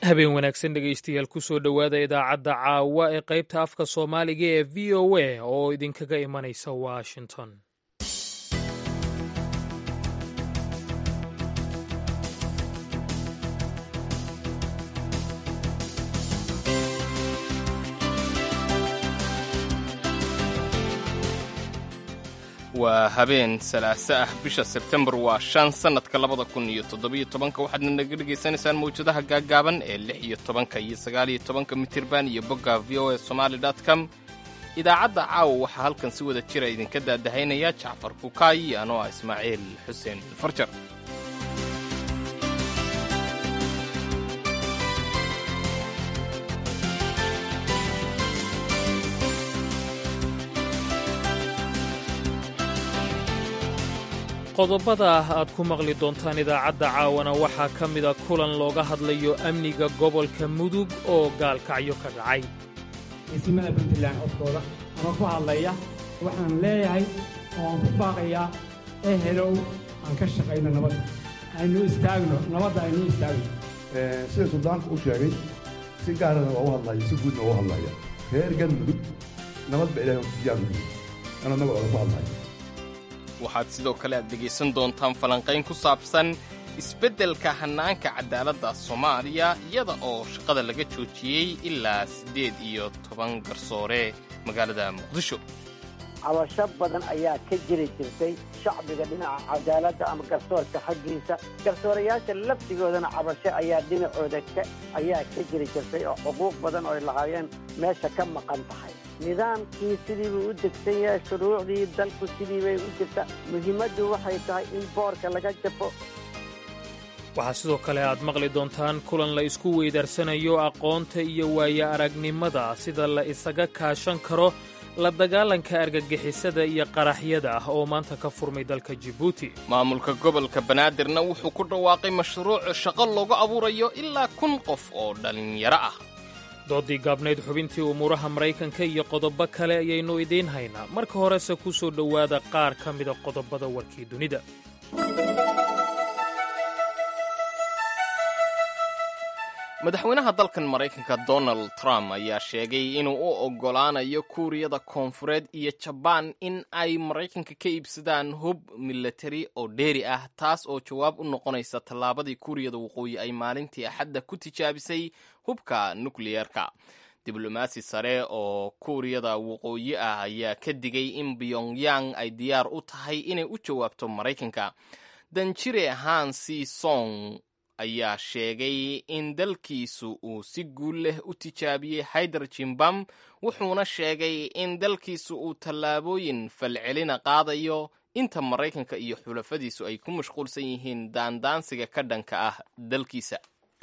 habeen wanaagsan dhegaystayaal kusoo dhowaada idaacadda caawa ee qaybta afka soomaaliga ee v o a oo idinkaga imanaysa washington waa habeen salaaso ah bisha sebtembar waa shan sannadka labada kun iyo toddobiyo tobanka waxaadna naga dhegaysanaysaan mawjadaha gaaggaaban ee lix iyo tobanka iyo sagaaliyo tobanka mitirban iyo bogga v o a somaali dot com idaacadda caawa waxaa halkan si wada jira idinka daadahaynaya jacfar bukaay iyo anoo ah ismaaciil xuseen farjar qodobada aad ku maqli doontaan idaacadda caawana waxaa ka mida kulan looga hadlayo amniga gobolka mudug oo gaalkacyo ka dhacay ciisimada puntland codkooda ama ku hadlaya waxaan leeyahay oo aan ku baaqayaa ee helow aan ka shaqayno nabadda aynu istaagno nabadda aynu istaagno sida suldaanku u sheegay si gaarana waa u hadlaya si guudna waa u hadlaya reer galmudug nabad ba ilahay diyaar u yihi anoo nabadooda ku hadlaya waxaad sidoo kale aad dhegaysan doontaan falanqayn ku saabsan isbeddelka hannaanka cadaaladda soomaaliya iyada oo shaqada laga joojiyey ilaa siddeed iyo toban garsoore magaalada muqdisho cabasho badan ayaa ka jiri jirtay shacbiga dhinaca cadaaladda ama garsoorka xaggiisa garsoorayaasha laftigoodana cabasho ayaa dhinacooda ayaa ka jiri jirtay oo xuquuq badan oo ay lahaayeen meesha ka maqan tahay nidaamkii sidii buu u degsan yahay shuruucdii dalku sidii bay u jirta muhiimaddu waxay tahay in boorka laga jafo waxaa sidoo kale aad maqli doontaan kulan la isku weydaarsanayo aqoonta iyo waayo aragnimada sida la isaga kaashan karo la dagaalanka argagixisada iyo qaraxyada ah oo maanta ka furmay dalka jibuuti maamulka gobolka banaadirna wuxuu ku dhawaaqay mashruuc shaqo loogu abuurayo ilaa kun qof oo dhallinyaro ah doodii gaabnayd xubintii umuuraha maraykanka iyo qodobo kale ayaynu idiin haynaa marka horese ku soo dhowaada qaar ka mida qodobada warkii dunida madaxweynaha dalkan maraykanka donald trump ayaa sheegay inuu u oggolaanayo kuuriyada koonfureed iyo jabaan in ay maraykanka ka iibsadaan hub milatari oo dheeri ah taas oo jawaab u noqonaysa tallaabadii kuuriyada waqooyi ay maalintii axadda ku tijaabisay hubka nukliyeerka diblomaasi sare oo kuuriyada waqooyi ah ayaa ka digay in pyongyang ay diyaar u tahay inay u jawaabto maraykanka danjire hansi song ayaa sheegay in dalkiisu uu si guul leh u tijaabiyey hydrogen bam wuxuuna sheegay in dalkiisu uu tallaabooyin falcelina qaadayo inta maraykanka iyo xulafadiisu ay ku mashquulsan yihiin daandaansiga ka dhanka ah dalkiisa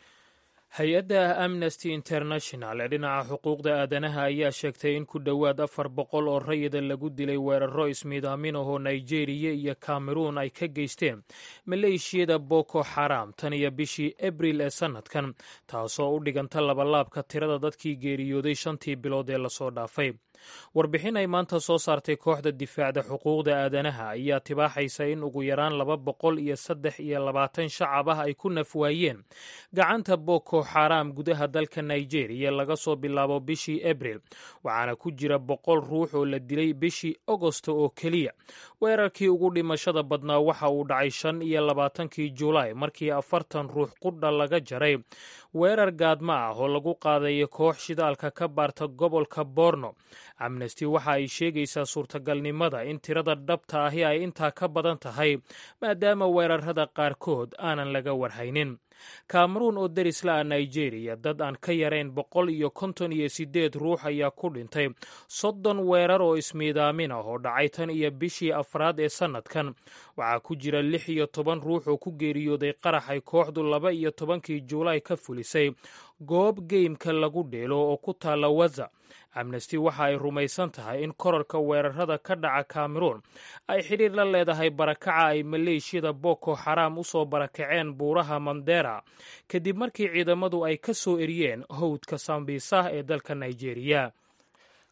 hay-adda amnesty international ee dhinaca xuquuqda aadanaha ayaa sheegtay in ku dhowaad afar boqol oo rayida lagu dilay weeraro ismiidaamin ahoo nigeriya iyo kameruun ay ka geysteen maleeshiyada boko xaram tan iyo bishii abril ee sannadkan taasoo u dhiganta labalaabka tirada dadkii geeriyooday shantii bilood ee lasoo dhaafay warbixin ay maanta soo saartay kooxda difaacda xuquuqda aadanaha ayaa tibaaxaysa in ugu yaraan laba boqol iyo saddex iyo labaatan shacab ah ay ku nafwaayeen gacanta boko xaram gudaha dalka nigeriya laga soo bilaabo bishii abril waxaana ku jira boqol ruux oo la dilay bishii agosto oo keliya weerarkii ugu dhimashada badnaa waxa uu dhacay shan iyo labaatankii julaay markii afartan ruux qudha laga jaray weerar gaadma ah oo lagu qaadayo koox shidaalka ka baarta gobolka borno amnesty waxa ay sheegaysaa suurtagalnimada in tirada dhabta ahi ay intaa ka badan tahay maadaama weerarada qaarkood aanan laga warhaynin kameruun oo derisla ah nigeriya dad aan ka yarayn boqol iyo konton iyo siddeed ruux ayaa ku dhintay soddon weerar oo ismiidaamin ah oo dhacay tan iyo bishii afraad ee sannadkan waxaa ku jira lix iyo toban ruux oo ku geeriyooday qarax ay kooxdu laba iyo tobankii juulaay ka fulisay goob geymka lagu dheelo oo ku taalla waza amnesty waxa ay rumaysan tahay in korarka weerarada ka dhaca kameruun ay xidhiir la leedahay barakaca ay maleeshiyada boko xaram u soo barakaceen buuraha mandera kadib markii ciidamadu ay ka soo eriyeen howdka sambisa ee dalka nigeriya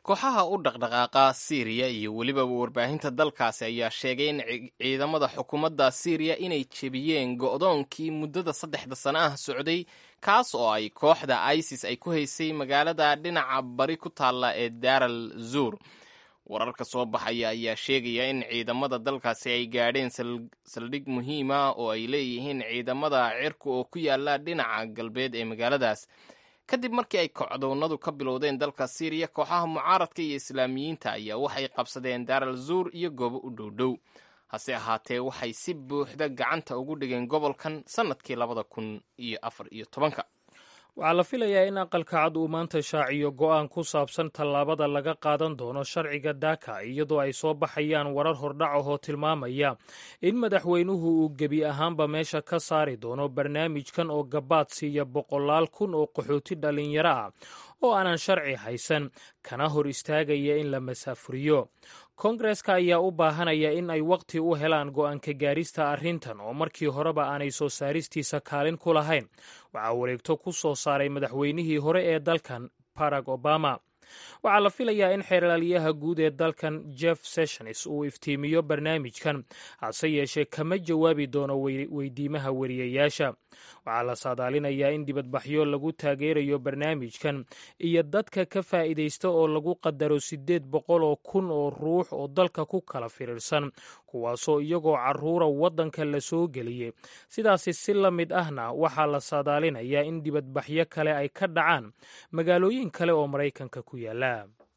kooxaha u dhaqdhaqaaqa siiriya iyo weliba warbaahinta dalkaasi ayaa sheegay in ciidamada xukuumadda siiriya inay jebiyeen go'doonkii muddada saddexda sano ah socday kaas oo ay kooxda isis ay ku haysay magaalada dhinaca bari ku taalla ee daaral zuur wararka soo baxaya ayaa sheegaya in ciidamada dalkaasi ay gaadheen saldhig muhiima oo ay leeyihiin ciidamada cirka oo ku yaala dhinaca galbeed ee magaaladaas kadib markii ay kocdoonnadu ka bilowdeen dalka siiriya kooxaha mucaaradka iyo islaamiyiinta ayaa waxay qabsadeen daaral zuur iyo goobo u dhowdhow hase ahaatee waxay si buuxda gacanta ugu dhigeen gobolkan sannadkii labada kun iyo afar iyo tobanka waxaa la filayaa in aqalka cad uu maanta shaaciyo go'aan ku saabsan tallaabada laga qaadan doono sharciga daaka iyadoo ay soo baxayaan warar hordhac ahoo tilmaamaya in madaxweynuhu uu gebi ahaanba meesha ka saari doono barnaamijkan oo gabaad siiya boqolaal kun oo qaxooti dhallinyaro ah oo aanan sharci haysan kana hor istaagaya in la masaafuriyo koongareska ayaa u baahanaya in ay wakhti u helaan go'aanka gaarista arrintan oo markii horeba aanay soo saaristiisa kaalin ku lahayn waxaa wareegto ku soo saaray madaxweynihii hore ee dalkan barack obama waxaa la filayaa in xeerlaaliyaha guud ee dalkan jeff sessions uu iftiimiyo barnaamijkan hase yeeshee kama jawaabi doono weydiimaha weriyayaasha waxaa la saadaalinayaa in dibadbaxyo lagu taageerayo barnaamijkan iyo dadka ka faa'iidaysta oo lagu qadaro siddeed boqol oo kun oo ruux oo dalka ku kala firiirsan kuwaasoo iyagoo carruura waddanka la soo geliyey sidaasi si la mid ahna waxaa la saadaalinayaa in dibadbaxyo kale ay ka dhacaan magaalooyin kale oo maraykanka ku yaala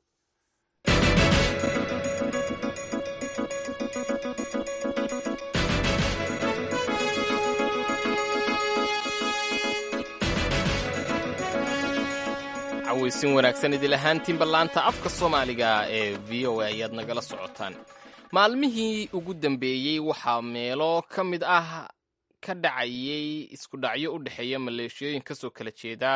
cawaysin wanaagsan idil ahaantiinba laanta afka soomaaliga ee v o a ayaad nagala socotaan maalmihii ugu dambeeyey waxaa meelo ka mid ah ka dhacayay isku dhacyo u dhexeeya maleeshiyooyin kasoo kala jeeda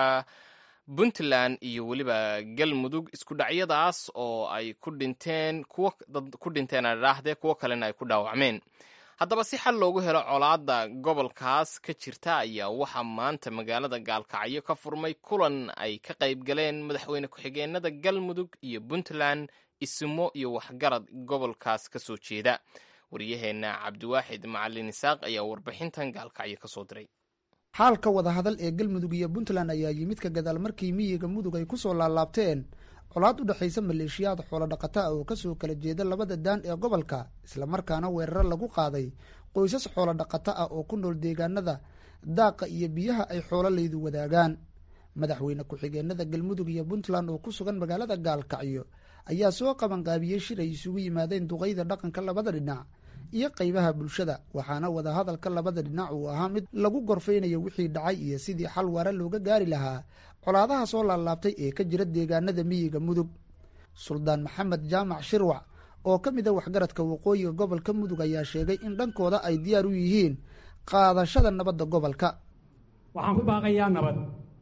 puntland iyo weliba galmudug isku dhacyadaas oo ay ku dhinteen kuwo dad ku dhinteen adhaahdee kuwo kalena ay ku dhaawacmeen haddaba si xal loogu helo colaadda gobolkaas ka jirta ayaa waxaa maanta magaalada gaalkacyo ka furmay kulan ay ka qayb galeen madaxweyne ku-xigeenada galmudug iyo puntland isimo iyo waxgarad gobolkaas ka soo jeeda waryaheenna cabdiwaaxid macalin isaaq ayaa warbixintan gaalkacyo ka soo diray xaalka wadahadal ee galmudug iyo puntland ayaa yimid ka gadaal markii miyiga mudug ay ku soo laalaabteen colaad u dhexaysa maleeshiyaad xoolo dhaqata oo kasoo kala jeeda labada daan ee gobolka islamarkaana weeraro lagu qaaday qoysas xoolo dhaqata ah oo ku nool deegaanada daaqa iyo biyaha ay xoololaydu wadaagaan madaxweyne ku-xigeenada galmudug iyo puntland oo ku sugan magaalada gaalkacyo ayaa soo qabanqaabiyey shir ay isugu yimaadeen duqayda dhaqanka labada dhinac iyo qaybaha bulshada waxaana wadahadalka labada dhinac uu ahaa mid lagu gorfaynayo wixii dhacay iyo sidii xal waara looga gaari lahaa colaadaha soo laalaabtay ee ka jira deegaanada miyiga mudug suldaan maxamed jaamac shirwac oo ka mid a waxgaradka waqooyiga gobolka mudug ayaa sheegay in dhankooda ay diyaar u yihiin qaadashada nabadda gobolka waxaan ku baaqayaa nabad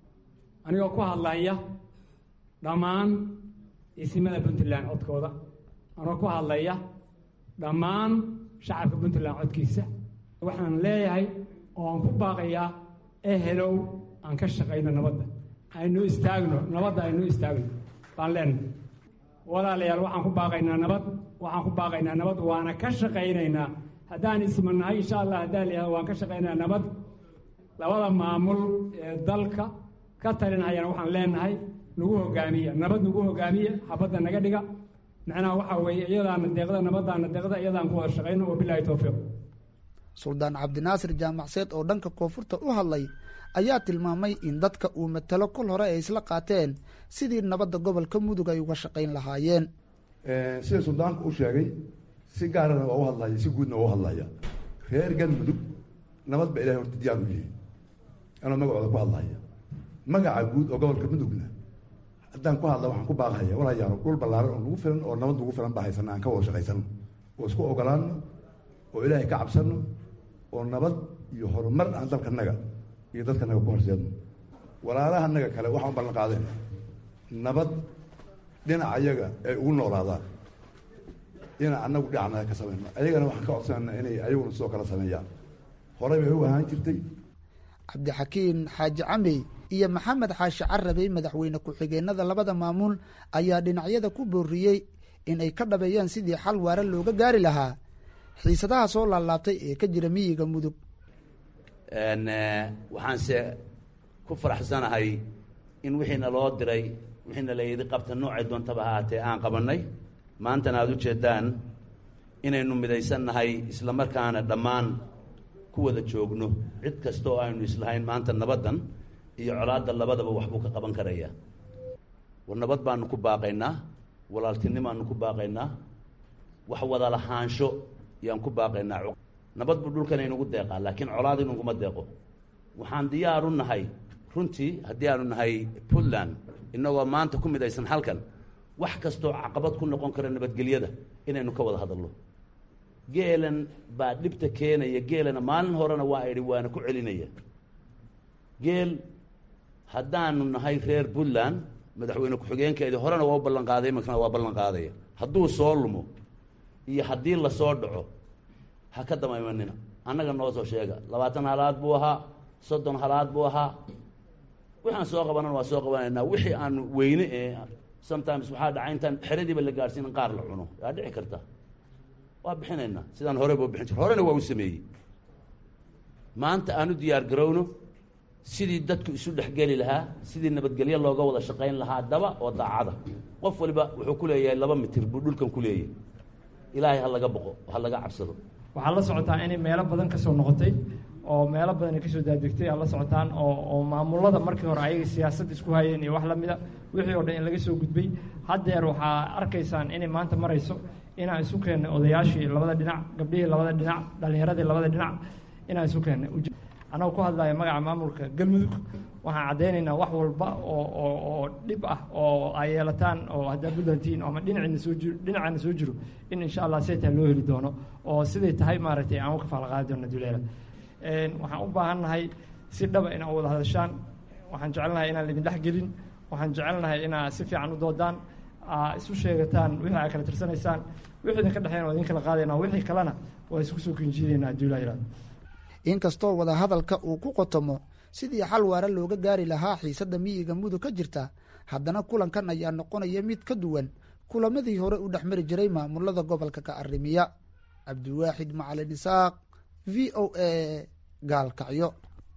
anigoo ku hadlaya dhammaan isimada puntland codkooda anigoo ku hadlaya dhammaan shacabka puntland codkiisa waxaan leeyahay oo aan ku baaqayaa ehelow aan ka shaqayno nabadda aynu istaagno nabadda aynu istaagno baan leenahay walaalayaal waxaan ku baaqaynaa nabad waxaan ku baaqaynaa nabad waana ka shaqaynaynaa haddaan ismanahay insha allah haddaan layihahdo waan ka shaqaynayaa nabad labada maamul ee dalka ka talinhayana waxaan leenahay nagu hogaamiya nabad nagu hogaamiya xabadda naga dhiga macnaha waxaa weeye iyadaana deeqda nabadaana deeqda iyadaan ku wada shaqayno wabilaahi towfiiq suldaan cabdinaasir jaamacseed oo dhanka koonfurta u hadlay ayaa tilmaamay in dadka uu matalo kol hore ay isla qaateen sidii nabadda gobolka mudug ay uga shaqayn lahaayeen sida suldaanku u sheegay si gaarana waa u hadlaya si guudna waa u hadlaya reer galmudug nabad ba ilahay horta diyaar u yihi anoo magacooda ku hadlaya magaca guud oo gobolka mudugna haddaan ku hadla waxaan ku baaqhaya walayaalo dhul ballaaran oo nagu filan oo nabad nagu filan baa haysana aan ka wada shaqaysano oo isku ogolaano oo ilaahay ka cabsano oo nabad iyo horumar aan dalkanaga iyo dadkanaga ku horseedno walaalahanaga kale waxaan u ballan qaadeen nabad dhinac ayaga ay ugu noolaadaan dhinac annagu dhinacnaga ka samayno ayagana waxaan ka codsanayna inay ayaguna sidoo kale sameeyaan horey bay u ahaan jirtay cabdixakiin xaaji camey iyo maxamed xaashi carabey madaxweyne ku-xigeenada labada maamul ayaa dhinacyada ku booriyey in ay ka dhabeeyaan sidii xal waara looga gaari lahaa xiisadaha soo laalaabtay ee ka jira miyiga mudug waxaanse ku faraxsanahay in wixiina loo diray wixiina layidhi qabta noocay doontaba ha ahaatee aan qabannay maantana aada u jeeddaan inaynu midaysannahay isla markaana dhammaan ku wada joogno cid kasta oo aynu islahayn maanta nabaddan iyo colaadda labadaba waxbuu ka qaban karaya war nabad baanu ku baaqaynaa walaaltinimaanu ku baaqaynaa wax wada lahaansho yaan ku baaqaynaa nabad buu dhulkan inugu deeqaa laakiin colaad inuguma deeqo waxaan diyaaru nahay runtii haddii aanu nahay puntland innagoo maanta ku midaysan halkan wax kastoo caqabad ku noqon kara nabadgelyada inaynu ka wada hadalno geelan baa dhibta keenaya geelana maalin horena waa idhi waana ku celinaya geel haddaanu nahay reer puntland madaxweyne ku-xigeenkeedii horena waa u ballan qaaday imankana waa ballan qaadaya hadduu soo lumo iyo haddii lasoo dhaco ha ka dama imanina annaga noo soo sheega labaatan halaad buu ahaa soddon halaad buu ahaa waxaan soo qabanan waa soo qabanaynaa wixii aanu weyne ee sometimes waxaa dhaca intaan xeradiiba la gaadhsiin in qaar la cuno yaa dhici karta waa bixinaynaa sidaan hore buu bixin jir horena waa u sameeyey maanta aanu diyaar garowno sidii dadku isu dhexgeli lahaa sidii nabadgelyo looga wada shaqayn lahaa daba oo daacada qof waliba wuxuu ku leeyahay laba mitir buu dhulkan ku leeyahay ilaahay ha laga boqo ha laga cabsado waxaad la socotaa inay meelo badan ka soo noqotay oo meelo badan ay kasoo daadegtay aad la socotaan oo oo maamulada markii hore ayaga siyaasad isku hayeen iyo wax lamida wixii oo dhan in laga soo gudbay haddeer waxaa arkaysaan inay maanta marayso inaan isu keennay odayaashii labada dhinac gabdhihii labada dhinac dhallinyaradii labada dhinac inaan isu keennay annago ku hadlaya magaca maamulka galmudug waxaan caddaynaynaa wax walba oo oo oo dhib ah oo ay yeelataan oo haddaa buntlandtiin ama dhinaciina soo jiro dhinacaana soo jiro in insha allah siday tahay loo heli doono oo siday tahay maaragtay aan u kafaala qaadi doono duleela waxaan u baahannahay si dhaba inaa wada hadashaan waxaan jecelnahay inaan laidin dhex gelin waxaan jecelnahay inaa si fiican u doodaan aa isu sheegataan wixii aa kala tirsanaysaan wixii idinka dhexeyn waa idin kala qaadayna wixii kalena waa isku soo kinjiidaynaa duulaa yihahdo inkastoo wadahadalka uu ku qotomo sidii xal waara looga gaari lahaa xiisadda miyiga mudug ka jirta haddana kulankan ayaa noqonaya mid ka duwan kulamadii hore u dhex mari jiray maamulada gobolka ka arrimiya cabdiwaaxid macalin isaaq v o a gaalkacyo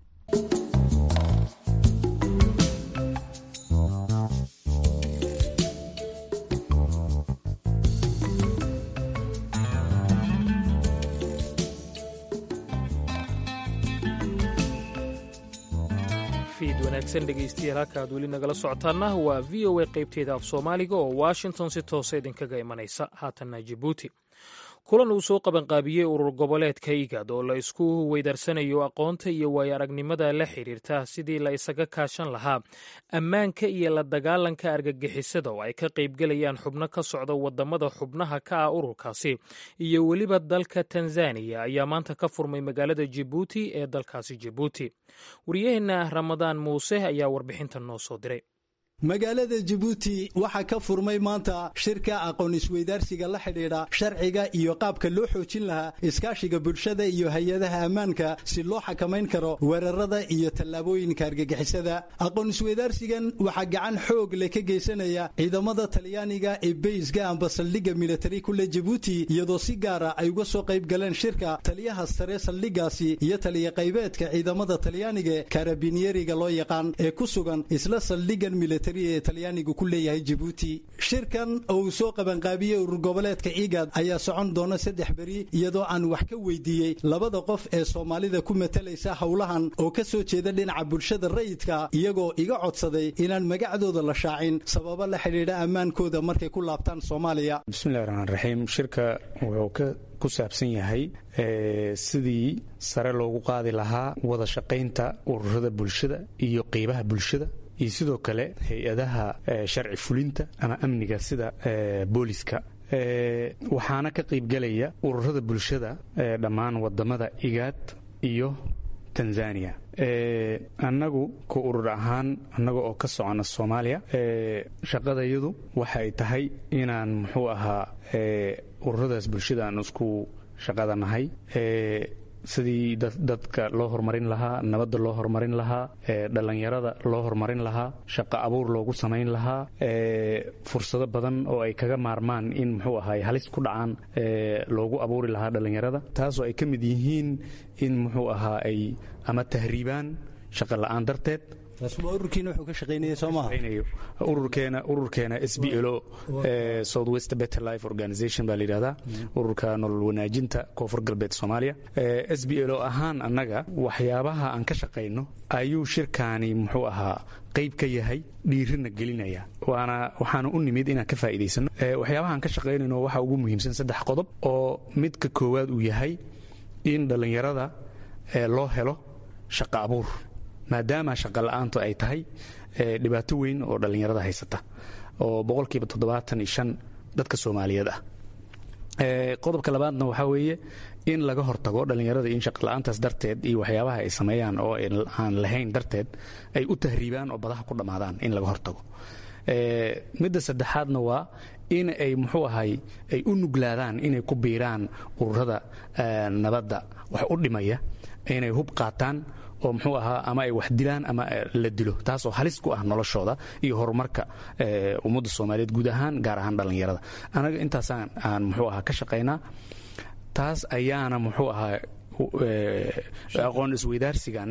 fiid wanaagsan dhegaystayaal halka aad weli nagala socotaana waa v o a qaybteeda af soomaaliga oo washington si toosa idinkaga imanaysa haatanna jibuuti kulan uu soo qabanqaabiyey urur goboleedka igad oo la isku weydarsanayo aqoonta iyo waayo aragnimada la xiriirta sidii la isaga kaashan lahaa ammaanka iyo la dagaalanka argagixisada oo ay ka qaybgelayaan xubno ka socda wadamada xubnaha ka ah ururkaasi iyo weliba dalka tanzaniya ayaa maanta ka furmay magaalada jibuuti ee dalkaasi jibuuti waryaheena ramadaan muuse ayaa warbixintan noo soo diray magaalada jabuuti waxaa ka furmay maanta shirka aqoon isweydaarsiga la xidhiidha sharciga iyo qaabka loo xoojin lahaa iskaashiga bulshada iyo hay-adaha ammaanka si loo xakamayn karo weerarada iyo tallaabooyinka argagixisada aqoon isweydaarsigan waxaa gacan xoog leh ka geysanaya ciidamada talyaaniga ee beyska amba saldhigga militari kule jabuuti iyadoo si gaara ay uga soo qayb galeen shirka taliyaha sare saldhiggaasi iyo taliya qaybeedka ciidamada talyaaniga karabiniyeriga loo yaqaan ee ku sugan isla saldhiggan militari ee talyaanigu ku leeyahay jabuuti shirkan oo uu soo qabanqaabiyey urur goboleedka igad ayaa socon doona saddex beri iyadoo aan wax ka weydiiyey labada qof ee soomaalida ku matalaysa howlahan oo ka soo jeeda dhinaca bulshada rayidka iyagoo iga codsaday inaan magacdooda la shaacin sababo la xidhiidha ammaankooda markay ku laabtaan soomaaliya bismillahi raxmaan raxiim shirka wuxuu ka ku saabsan yahay sidii sare loogu qaadi lahaa wada shaqaynta ururada bulshada iyo qeybaha bulshada iyo sidoo kale hay-adaha sharci fulinta ama amniga sida booliska waxaana ka qaybgelaya ururada bulshada dhammaan wadamada igaad iyo tanzania annagu ku urur ahaan annaga oo ka socona soomaaliya shaqadayadu waxa ay tahay inaan muxuu ahaa ururadaas bulshada aan isku shaqada nahay sidii dadka loo horumarin lahaa nabadda loo horumarin lahaa dhallinyarada loo horumarin lahaa shaqo abuur loogu samayn lahaa fursado badan oo ay kaga maarmaan in muxuu ahay halis ku dhacaan loogu abuuri lahaa dhallinyarada taasoo ay ka mid yihiin in muxuu ahaa ay ama tahriibaan shaqo la'aan darteed ururkiina wuxuu ka shaqaynaya soo maaha ururkeena ururkeena s b l o south west better life organization baa la yidhahdaa ururka nolol wanaajinta koonfur galbeed soomaaliya s b l o ahaan annaga waxyaabaha aan ka shaqayno ayuu shirkaani muxuu ahaa qayb ka yahay dhiirina gelinaya waana waxaana u nimid inaan ka faa'iidaysano waxyaabaha aan ka shaqaynayno waxaa ugu muhiimsan saddex qodob oo midka koowaad uu yahay in dhallinyarada loo helo shaqo abuur maadaama shaqa la'aantu ay tahay dhibaato weyn oo dhallinyarada haysata oo boqolkiiba toddobaatan iyo shan dadka soomaaliyeed ah qodobka labaadna waxaa weeye in laga hortago dhallinyarada in shaqala'aantaas darteed iyo waxyaabaha ay sameeyaan oo aan lahayn darteed ay u tahriibaan oo badaha ku dhammaadaan in laga hortago midda saddexaadna waa in ay muxuu ahay ay u nuglaadaan inay ku biiraan ururada nabadda wax u dhimaya inay hub qaataan oo muxuu ahaa ama ay wax dilaan ama la dilo taasoo halis ku ah noloshooda iyo horumarka ummadda soomaaliyeed guud ahaan gaar ahaan dhallinyarada anaga intaasaan aan muxuu ahaa ka shaqaynaa taas ayaana muxuu ahaa aqoon isweydaarsigan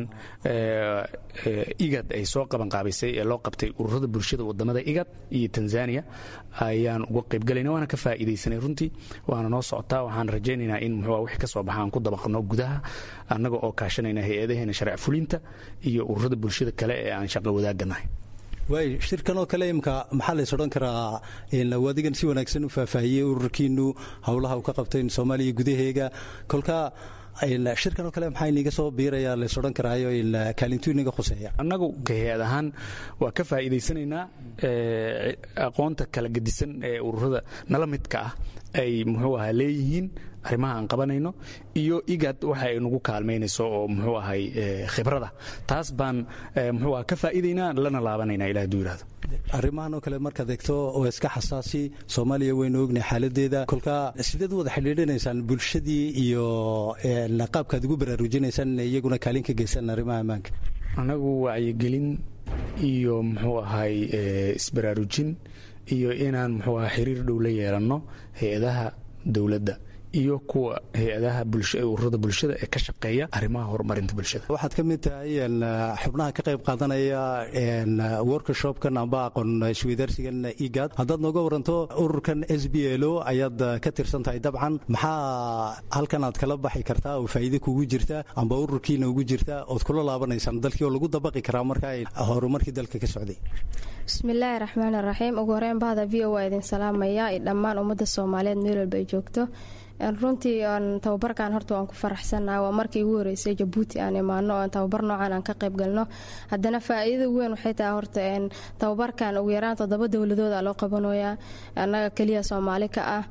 igad ay soo qabanqaabisay ee loo qabtay ururada bulshada wadamada igad iyo tanzania ayaan uga qaybgalayna waana ka faa'iidaysanay runtii waana noo socotaa waxaan rajaynaynaa in muxuu wixii ka soo baxa aan ku dabaqno gudaha annaga oo kaashanayna hay-adaheena sharci fulinta iyo ururada bulshada kale ee aan shaqo wadaaganahay waay shirkan oo kale imka maxaa lays odhan karaa adigan si wanaagsan u faahfaahiyey ururkiinu howlaha uu ka qabtayn soomaaliya gudaheega kolka shirkan oo kale maxaa iniga soo biiraya lays odhan karaayo kaalintuu inaga khuseeya annagu ka hay-ad ahaan waa ka faa'iidaysanaynaa aqoonta kala gedisan ee ururada nala midka ah ay muxuu ahaa leeyihiin arrimaha aan qabanayno iyo igad waxa ay nagu kaalmaynayso oo muxuu ahay khibrada taas baan muxuu aha ka faa'iidaynaa lana laabanaynaa ilah haduu yidhahdo arrimahan oo kale markaad eegto oo iska xasaasi soomaaliya waynu ognahay xaaladeeda kolka sideed u wada xidhiidhinaysaan bulshadii iyo qaabkaad ugu baraarujinaysaan inay iyaguna kaalin ka geystaan arrimaha ammaanka annagu wacyigelin iyo muxuu ahay isbaraarujin iyo inaan muxuu aha xiriir dhow la yeelanno hay-adaha dowladda iyo kuwa hay-adaha ururada bulshada ee ka shaqeeya arrimaha horumarinta bulshada waxaad ka mid tahay xubnaha ka qayb qaadanaya workshopkan amba aqoon isweydaarsigan igad haddaad nooga waranto ururkan s b l o ayaad ka tirsan tahay dabcan maxaa halkan aad kala baxi kartaa oo faa'iide kugu jirta amba ururkiina ugu jirta ood kula laabanaysaan dalkii oo lagu dabaqi karaa marka horumarkii dalka ka socday bismillaahi raxmaani raxiim ugu horeyn bahda v o waa idin salaamaya iyo dhammaan ummadda soomaaliyeed meel walba ay joogto runtii tababarkan horta waan ku faraxsannaha waa markii ugu horeysay jabuuti aan imaano oo tababar noocan aan ka qayb galno haddana faa-iidada weyn waxay tahay horta tababarkan ugu yaraan toddoba dowladooda loo qabanayaa annaga keliya soomaali ka ah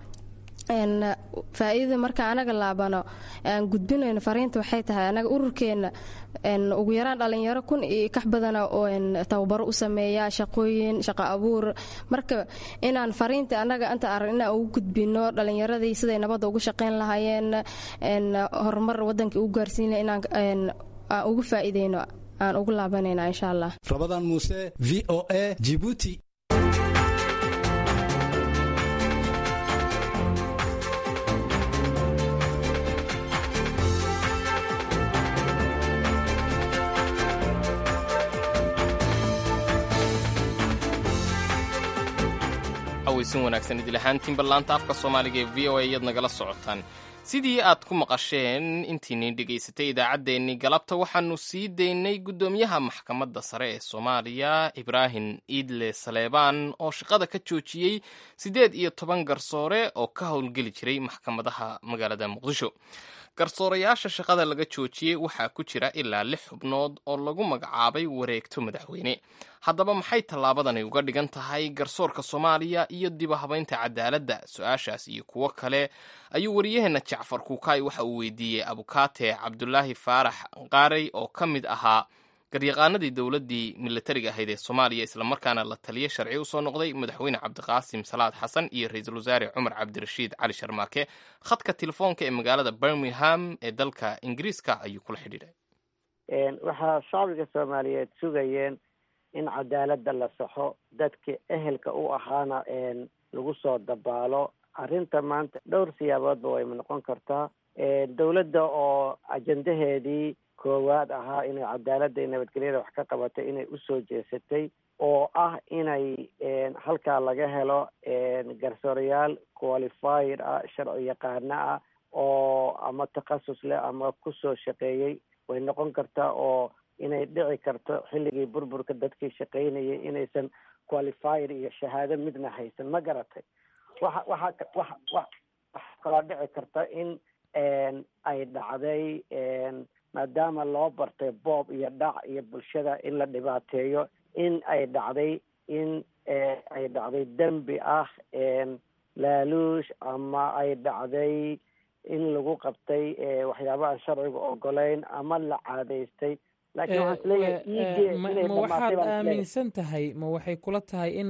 faa-iidada marka anaga laabano aan gudbinayno fariinta waxay tahay anaga ururkeena ugu yaraan dhalinyaro kun iyo kax badana oo tababaro u sameeya shaqooyin shaqo abuur marka inaan fariinta anaga inta arag inaan ugu gudbino dhalinyaradii siday nabadda ugu shaqayn lahaayeen horumar wadankii ugu gaarsiina inaan aan ugu faa'iideyno aan ugu laabanayna insha allah rabadaan muuse v o a jibuuti aweysin wanaagsan idil ahaantiin ballaanta afka soomaaliga ee v o a iyaad nagala socotaan sidii aad ku maqasheen intiinii dhegaysatay idaacaddeenii galabta waxaanu sii daynay guddoomiyaha maxkamadda sare ee soomaaliya ibraahim iidle saleebaan oo shaqada ka joojiyey siddeed iyo toban garsoore oo ka howlgeli jiray maxkamadaha magaalada muqdisho garsoorayaasha shaqada laga joojiyey waxaa ku jira ilaa lix xubnood oo lagu magacaabay wareegto madaxweyne haddaba maxay tallaabadani uga dhigan tahay garsoorka soomaaliya iyo dibahabaynta cadaaladda su-aashaas iyo kuwo kale ayuu wariyaheenna jacfar kuukaay waxa uu weydiiyey abukaate cabdulaahi faarax qaarey oo ka mid ahaa garyaqaanadii dowladdii milatariga ahayd ee soomaaliya islamarkaana la taliyo sharci usoo noqday madaxweyne cabdiqaasim salaad xasan iyo ra-iisul wasaare cumar cabdirashiid cali sharmaake khadka telefoonka ee magaalada birmingham ee dalka ingiriiska ayuu kula xidhiidhay waxaa shacbiga soomaaliyeed sugayeen in cadaaladda la saxo dadkii ehelka u ahaana lagu soo dabaalo arrinta maanta dhowr siyaaboodba way noqon kartaa dowladda oo ajendaheedii koowaad ahaa inay cadaaladda iyo nabadgelyada wax ka qabatay inay usoo jeesatay oo ah inay halkaa laga helo garsoorayaal qualified ah sharci yaqaano ah oo ama takhasus leh ama kusoo shaqeeyey way noqon kartaa oo inay dhici karto xilligii burburka dadkii shaqaynayay inaysan qualified iyo shahaado midna haysan ma garatay waxa waxa wa waxa kaloo dhici karta in ay dhacday maadaama loo bartay boob iyo dhac iyo bulshada in la dhibaateeyo in ay dhacday in ay dhacday dembi ah laaluush ama ay dhacday in lagu qabtay waxyaaba aan sharciga ogolayn ama la caadaystay laakiin waxaan isleeyahay ma waxaad aaminsan tahay ma waxay kula tahay in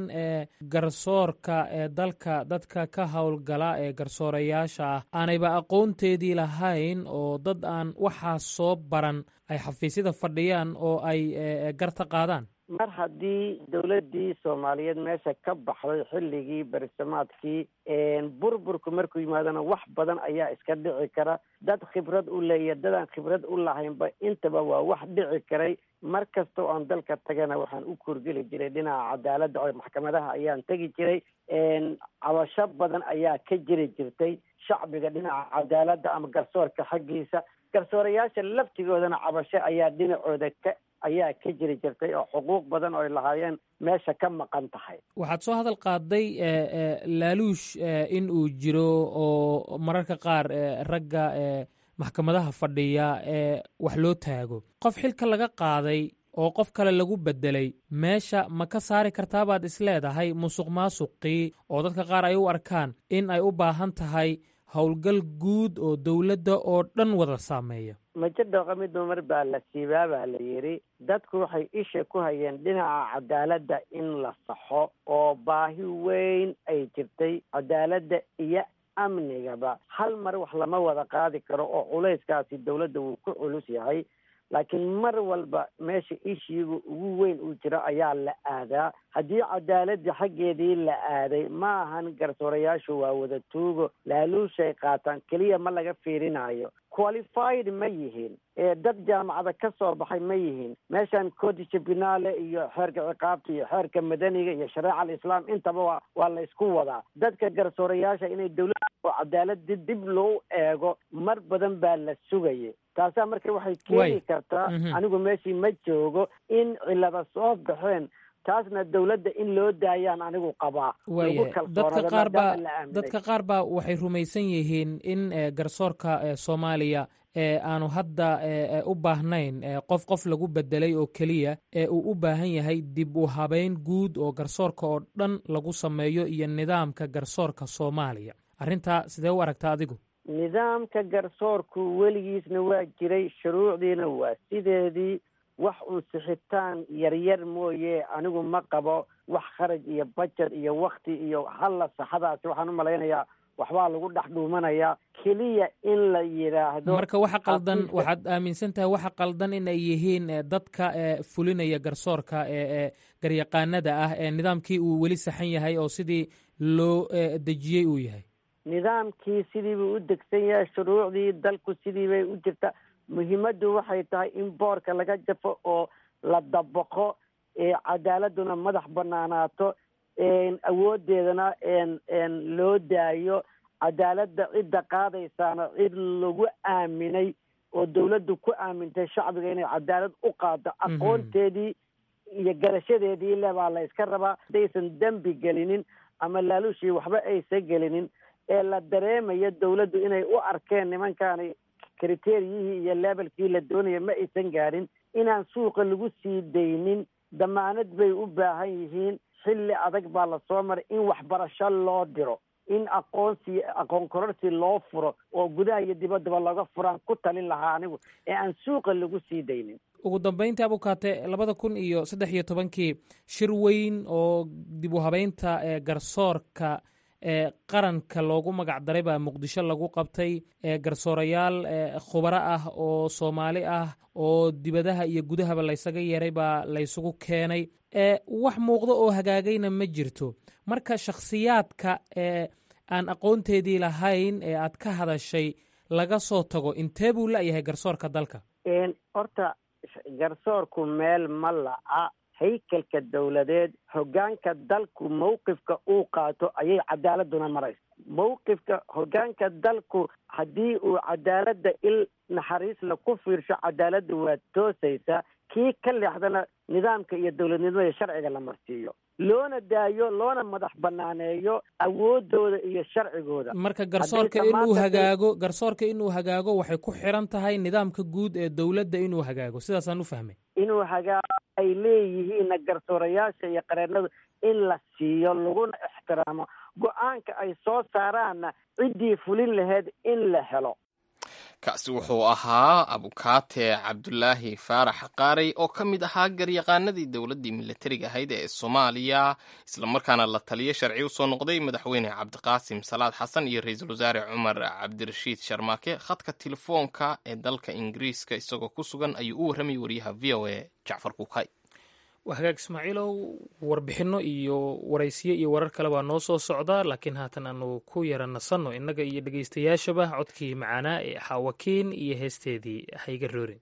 garsoorka ee dalka dadka ka howlgala ee garsoorayaasha ah aanayba aqoonteedii lahayn oo dad aan waxaas soo baran ay xafiisyada fadhiyaan oo ay garta qaadaan mar haddii dowladdii soomaaliyeed meesha ka baxday xilligii berisamaadkii burburku markuu yimaadona wax badan ayaa iska dhici kara dad khibrad u leeya dadaan khibrad u lahaynba intaba waa wax dhici karay mar kasta oo aan dalka tagana waxaan u kurgeli jiray dhinaca cadaaladda oo maxkamadaha ayaan tegi jiray cabasho badan ayaa ka jiri jirtay shacbiga dhinaca cadaaladda ama garsoorka xaggiisa garsoorayaasha laftigoodana cabasho ayaa dhinacooda ka ayaa ka jiri jirtay oo xuquuq badan oo ay lahaayeen meesha ka maqan tahay waxaad soo hadal qaaday laaluush in uu jiro oo mararka qaar ragga maxkamadaha fadhiya ee wax loo taago qof xilka laga qaaday oo qof kale lagu bedelay meesha ma ka saari kartaabaad isleedahay musuq maasuqii oo dadka qaar ay u arkaan in ay u baahan tahay howlgal guud oo dowladda oo dhan wada saameeya majo dhooqa midba mar baa la siibaa baa la yidhi dadku waxay isha ku hayeen dhinaca cadaaladda in la saxo oo baahi weyn ay jirtay cadaaladda iyo amnigaba hal mar wax lama wada qaadi karo oo culayskaasi dowladda wuu ku culus yahay laakiin mar walba meesha ishiiga ugu weyn uu jiro ayaa la aadaa haddii cadaaladii xaggeedii la aaday ma ahan garsoorayaashu waa wada tuugo laaluushay qaataan keliya ma laga fiirinayo qualified ma yihiin dad jaamacada ka soo baxay ma yihiin meeshan codisha binaale iyo xeerka ciqaabta iyo xeerka madaniga iyo shareeca alislaam intaba waa waa la isku wadaa dadka garsoorayaasha inay dowladda oo cadaalada dib loo eego mar badan baa la sugayay taasaa marka waxay keeni kartaa anigu meeshii ma joogo in cilada soo baxeen taasna dowladda in loo daayaan anigu qabaa dadka qaar baa dadka qaar baa waxay rumaysan yihiin in garsoorka soomaaliya aanu hadda u baahnayn qof qof lagu bedelay oo keliya ee uu u baahan yahay dib u habeyn guud oo garsoorka oo dhan lagu sameeyo iyo nidaamka garsoorka soomaaliya arrintaa sidee u aragtaa adigu nidaamka garsoorku weligiisna waa jiray shuruucdiina waa sideedii wax uun sixitaan yaryar mooye anigu ma qabo wax kharaj iyo bajet iyo wakti iyo halla saxadaasi waxaan u malaynayaa waxbaa lagu dhex dhuumanayaa keliya in la yidhaahdo marka waxa qaldan waxaad aaminsan tahay waxa qaldan in ay yihiin dadka fulinaya garsoorka ee garyaqaanada ah ee nidaamkii uu weli saxan yahay oo sidii loo dejiyey uu yahay nidaamkii sidiibuu u degsan yahay shuruucdii dalku sidii bay u jirta muhiimaddu waxay tahay in boorka laga jafo oo la dabaqo cadaaladuna madax banaanaato awoodeedana loo daayo cadaaladda cidda qaadaysaana cid lagu aaminay oo dowladdu ku aamintay shacbiga inay cadaalad u qaado aqoonteedii iyo garashadeedii le baa la iska rabaa haddaysan dembi gelinin ama laaluushii waxba aysan gelinin ee la dareemayo dowladdu inay u arkeen nimankaani kriteriyihii iyo leebelkii la doonaya ma aysan gaadhin inaan suuqa lagu sii daynin damaanad bay u baahan yihiin xilli adag baa lasoo maray in waxbarasho loo diro in aqoonsi aqoon kororsi loo furo oo gudaha iyo dibaddaba laga furaan ku talin lahaa anigu ee aan suuqa lagu sii daynin ugu dambeyntii abukaate labada kun iyo saddex iyo tobankii shir weyn oo dib u habeynta ee garsoorka ee qaranka loogu magac daray baa muqdisho lagu qabtay ee garsoorayaal khubaro ah oo soomaali ah oo dibadaha iyo gudahaba laysaga yeeray baa laysugu keenay ee wax muuqdo oo hagaagayna ma jirto marka shakhsiyaadka ee aan aqoonteedii lahayn ee aad ka hadashay laga soo tago intee buu la-yahay garsoorka dalka horta garsoorku meel ma la'a haykalka dowladeed hoggaanka dalku mawqifka uu qaato ayay cadaaladuna maraysa mawqifka hoggaanka dalku haddii uu cadaaladda il naxariisla ku fiirsho cadaaladda waa toosaysaa kii ka leexdana nidaamka iyo dowladnimada sharciga la marsiiyo loona daayo loona madax banaaneeyo awoodooda iyo sharcigooda marka garsoorka inuu hagaago garsoorka inuu hagaago waxay ku xiran tahay nidaamka guud ee dowladda inuu hagaago sidaasaan u fahmay inuu hagaago ay leeyihiinna garsoorayaasha iyo qareennadu in la siiyo laguna ixtiraamo go-aanka ay soo saaraanna ciddii fulin laheyd in la helo kaasi wuxuu ahaa abukaate cabdulaahi faarax qaarey oo ka mid ahaa garyaqaanadii dowladdii milatariga ahayd ee soomaaliya islamarkaana la taliyo sharci u soo noqday madaxweyne cabdiqaasim salaad xasan iyo ra-iisul wasaare cumar cabdirashiid sharmaake khadka telefoonka ee dalka ingiriiska isagoo ku sugan ayuu u warramayay wariyaha v o a jacfar kuukay hagaag ismaaciilow warbixinno iyo waraysiyo iyo warar kale baa noo soo socda laakiin haatan aanu ku yara nasanno innaga iyo dhegaystayaashaba codkii macaanaa ee xaawakiin iyo heesteedii hayga roorin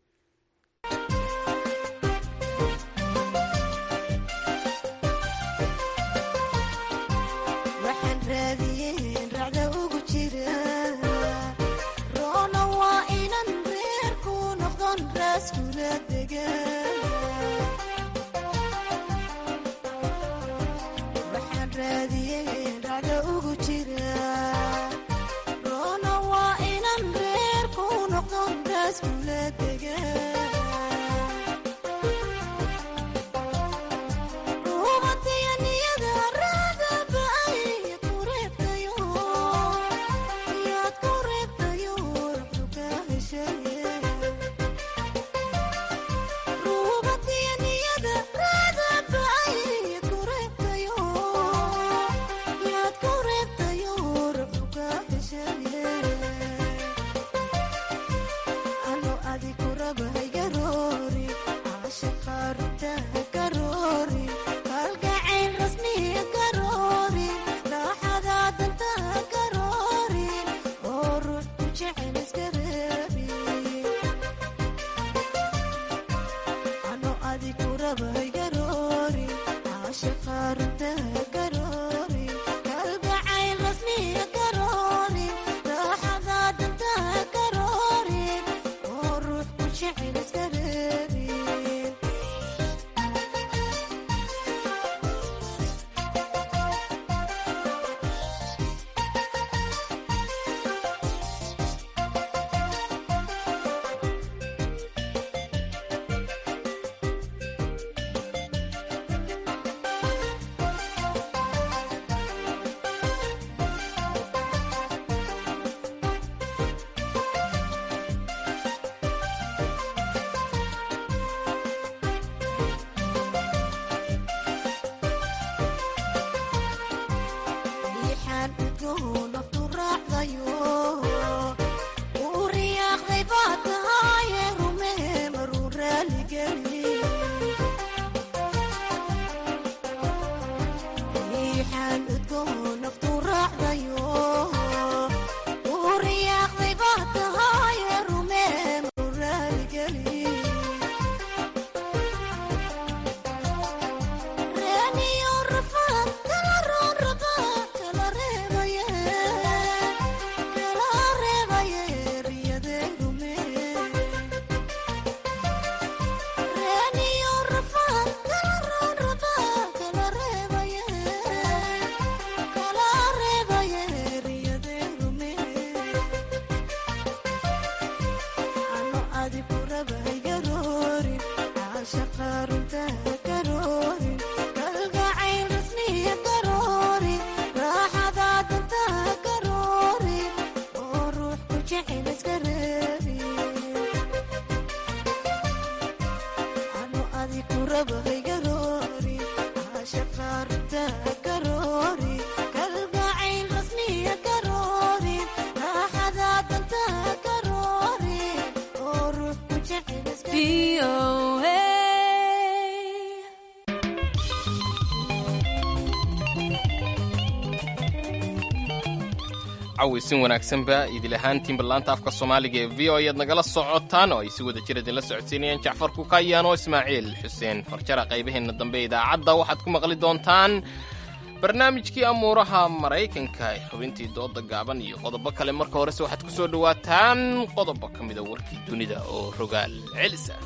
cawaysin wanaagsanba idil ahaantiin ballaanta afka soomaaliga ee v o ayaad nagala socotaan oo ay si wada jir idinla socodsiinayaan jacfar kukayaan oo ismaaciil xuseen farjara qaybaheenna dambe idaacadda waxaad ku maqli doontaan barnaamijkii amuuraha maraykanka xubintii dooda gaaban iyo qodobo kale marka horese waxaad ku soo dhowaataan qodobo ka mida warkii dunida oo rogaal celisa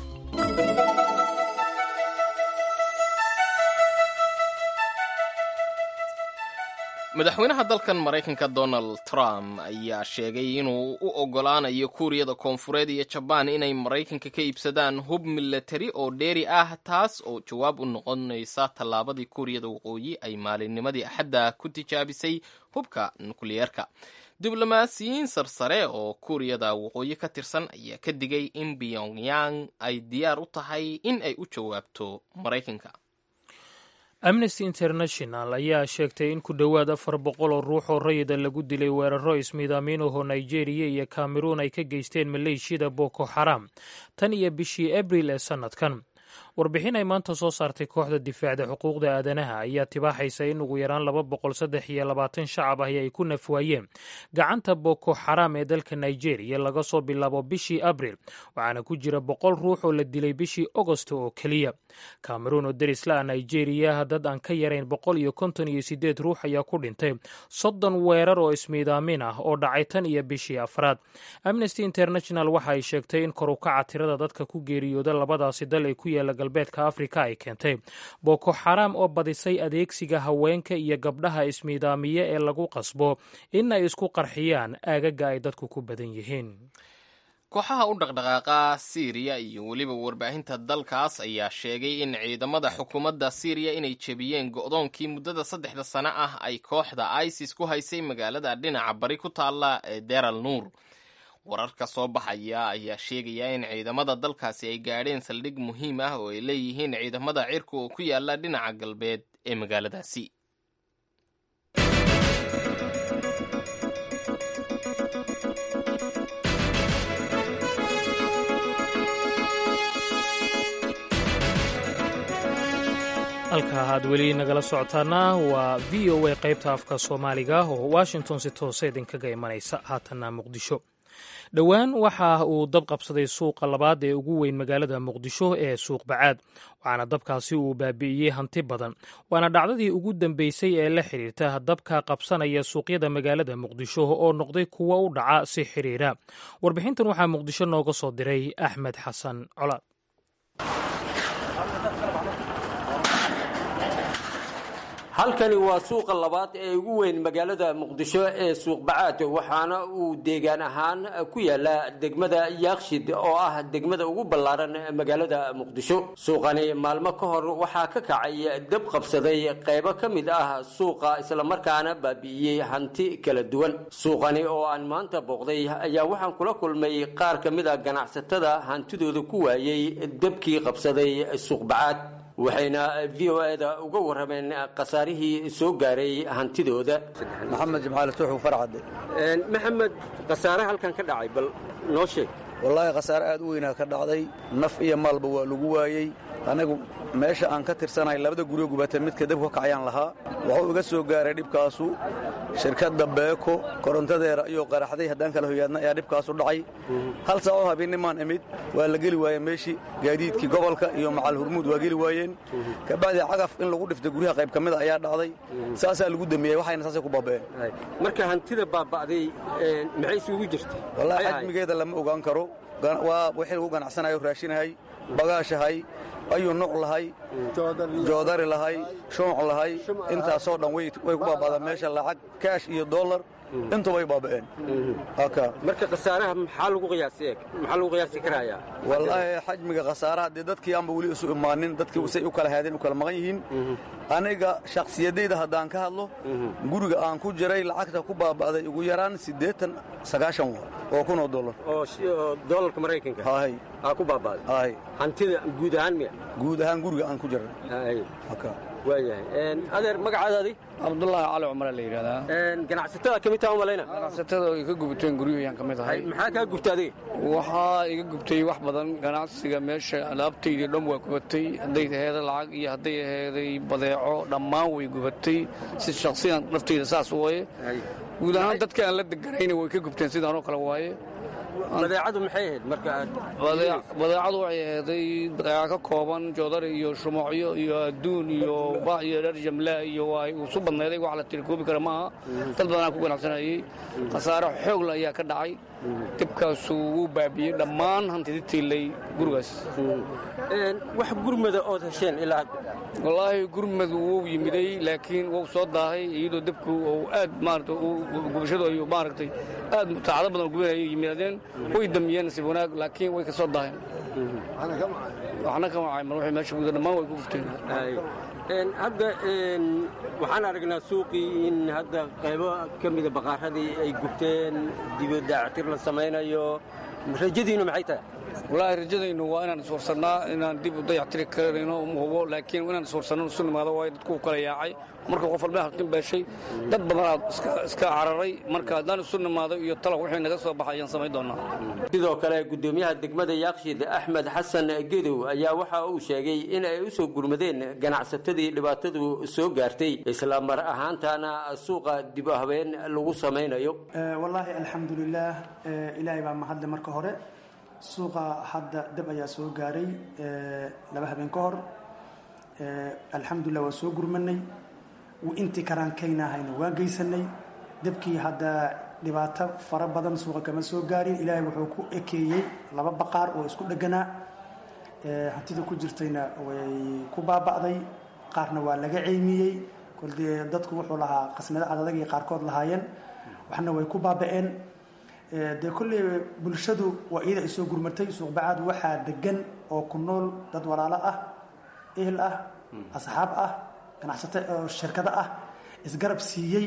madaxweynaha dalkan maraykanka donald trump ayaa sheegay inuu u oggolaanayo kuuriyada koonfureed iyo jabaan inay maraykanka ka iibsadaan hub milatari oo dheeri ah taas oo jawaab u noqonaysa tallaabadii kuuriyada waqooyi ay maalinnimadii axadda ku tijaabisay hubka nukliyeerka diblomaasiyiin sarsare oo kuuriyada waqooyi ka tirsan ayaa ka digay in pyongyang ay diyaar u tahay in ay u jawaabto maraykanka amnesty international ayaa sheegtay in ku dhowaad afar boqol oo ruux oo rayida lagu dilay weeraro ismiidaamin ahoo nigeria iyo cameroon ay ka geysteen maleeshiyada boko xaram tan iyo bishii abril ee sannadkan warbixin ay maanta soo saartay kooxda difaacda xuquuqda aadanaha ayaa tibaaxaysa in ugu yaraan laba boqol saddex iyo labaatan shacab ahi ay ku nafwaayeen gacanta boko xaram ee dalka nigeria laga soo bilaabo bishii abril waxaana ku jira boqol ruux oo la dilay bishii agosto oo keliya cameroon oo derisla-a nigeria dad aan ka yarayn boqol iyo konton iyo sideed ruux ayaa ku dhintay soddon weerar oo ismiidaamin ah oo dhacay tan iyo bishii afraad amnesty international waxa ay sheegtay in kor u kaca tirada dadka ku geeriyooda labadaasi dal ee ku yaala galbeedka afrika ay keentay boko xaram oo badisay adeegsiga haweenka iyo gabdhaha ismiidaamiye ee lagu qasbo in ay isku qarxiyaan aagaga ay dadku ku badan yihiin kooxaha u dhaqdhaqaaqa siiriya iyo weliba warbaahinta dalkaas ayaa sheegay in ciidamada xukuumadda siiriya inay jebiyeen go'doonkii muddada saddexda sano ah ay kooxda isis ku haysay magaalada dhinaca bari ku taalla ee deral nuur wararka soo baxaya ayaa sheegaya in ciidamada dalkaasi ay gaadheen saldhig muhiim ah oo ay leeyihiin ciidamada cirka oo ku yaala dhinaca galbeed ee magaaladaasi halka aad weli nagala socotaana waa v o a qaybta afka soomaaliga oo washington si toose idinkaga imanaysa haatanna muqdisho dhowaan waxa uu dab qabsaday suuqa labaad ee ugu weyn magaalada muqdisho ee suuq bacaad waxaana dabkaasi uu baabi'iyey hanti badan waana dhacdadii ugu dambeysay ee la xidhiirta dabka qabsanaya suuqyada magaalada muqdisho oo noqday kuwo u dhaca si xiriira warbixintan waxaa muqdisho nooga soo diray axmed xasan colaad halkani waa suuqa labaad ee ugu weyn magaalada muqdisho ee suuq bacaad waxaana uu deegaan ahaan ku yaala degmada yaakshid oo ah degmada ugu ballaaran magaalada muqdisho suuqani maalmo ka hor waxaa ka kacay dab qabsaday qaybo ka mid ah suuqa islamarkaana baabi'iyey hanti kala duwan suuqani oo aan maanta booqday ayaa waxaan kula kulmay qaar ka mid a ganacsatada hantidooda ku waayey dabkii qabsaday suuq bacaad waxayna v o eda uga warrameen khasaarihii soo gaaray hantidooda maxamed jimcaali tuuxu farcadde maxamed khasaare halkan ka dhacay bal noo sheeg wallaahi khasaare aad u weynaa ka dhacday naf iyo maalba waa lagu waayey anigu meesha aan ka tirsanahay labada guryo gubata midka dabku ka kacayaan lahaa wuxuu iga soo gaaray dhibkaasu shirkadda beeko korontadeera iyo qaraxday haddaan kala hoyaadna ayaa dhibkaasu dhacay hal saaco habeennimaan imid waa la geli waayeen meeshii gaadiidkii gobolka iyo macal hurmuud waa geli waayeen kabacdii cagaf in lagu dhifta guryaha qayb ka mida ayaa dhacday saasaa lagu dambeeyey waxayna saasay ku baaba'een marka hantida baaba'day maxay isugu jirta wallaahi xajmigeeda lama ogaan karo waa wixii lagu ganacsanayo raashinahay bagaashahay ayuu nuuc lahay joodari lahay shumuc lahay intaasoo dhan way ku baaba'daan meesha lacag kaash iyo dollar intubay baaba'een haka marka khasaaraha maxaa lagu qiyaasi eeg maxaa lagu qiyaasi karayaa wallaahi xajmiga khasaaraha dee dadkii aanba weli isu imaanin dadkii say u kala haadeen u kala maqan yihiin aniga shakhsiyadayda haddaan ka hadlo guriga aan ku jiray lacagta ku baaba'day ugu yaraan siddeetan sagaashan wa oo kun oo dollar oo doolarka maraykanka hay aa ku baaba'day hay hantida guud ahaan miya guud ahaan guriga aan ku jiray hay waayahay adeer magacaadaadi cabdullaahi cali cumar la yidhahdaa ganacsatada ka mid taha umalayna ganacsatada ay ka gubateen guryahayaan ka mid ahay maxaa kaa gubta adiga waxaa iga gubtay wax badan ganacsiga meesha alaabtaydii dhan waa gubatay hadday aheeday lacag iyo hadday aheeday badeeco dhammaan way gubatay si shaksiyan naftayda saas waaye guud ahaan dadka aan la deganayna way ka gubteen sidaanoo kale waaye badeecadu maxay ahayd marka badeecadu waxay aheeday badeeca ka kooban joodari iyo shumacyo iyo adduun iyo ba iyo dher jamla iyo waa isu badnayday wax la tirikoobi kara maaha dad badanaa ku ganacsanayey khasaare xoogla ayaa ka dhacay dibkaasu wuu baabiyey dhammaan hantidi tiilay gurigaas wax gurmada ood hesheen ilaa wallaahi gurmad wuu yimiday laakiin wuu soo daahay iyadoo dibku uu aad maarata gubashadu ay maaragtay aad saacado badan gubinayay yimaadeen way damiyeen nasiib wanaag laakiin way ka soo daaheen waxna kama cayman waxay meesha guda dhammaan way ku gubteen hadda waxaan aragnaa suuqii in hadda qaybo ka mida baqaaradii ay gubteen dibadaactir la samaynayo rajadiinu maxay tahay wallaahi rajadaynu waa inaan iswarsannaa inaan dib u dayactiri karayno uma hubo laakiin inaan iswarsanno isu nimaado waayo dadku u kala yaacay marka qof walba halkin beeshay dad badanaa iska cararay marka haddaan isu nimaado iyo talab wixii naga soo baxay ayaan samayn doonaa sidoo kale gudoomiyaha degmada yaaqshid axmed xasan gedow ayaa waxa uu sheegay in ay u soo gurmadeen ganacsatadii dhibaatadu soo gaartay isla mar ahaantaana suuqa dib u habeen lagu samaynayo wallaahi alxamdulilaah ilaahay baa mahadle marka hore suuqa hadda dab ayaa soo gaaray laba habeen ka hor alxamdulilah waa soo gurmanay intii karaankaynaahayna waan geysanay dabkii hadda dhibaato fara badan suuqa kama soo gaarin ilaahay wuxuu ku ekeeyey laba baqaar oo isku dheganaa hantida ku jirtayna way ku baaba'day qaarna waa laga ceymiyey koldee dadku wuxuu lahaa qasnado adadagii qaarkood lahaayeen waxna way ku baaba'een dee kolley bulshadu waa iyada ay soo gurmatay suuqbacaad waxaa degan oo ku nool dad walaalo ah ehel ah asxaab ah ganacsato oo shirkado ah isgarab siiyey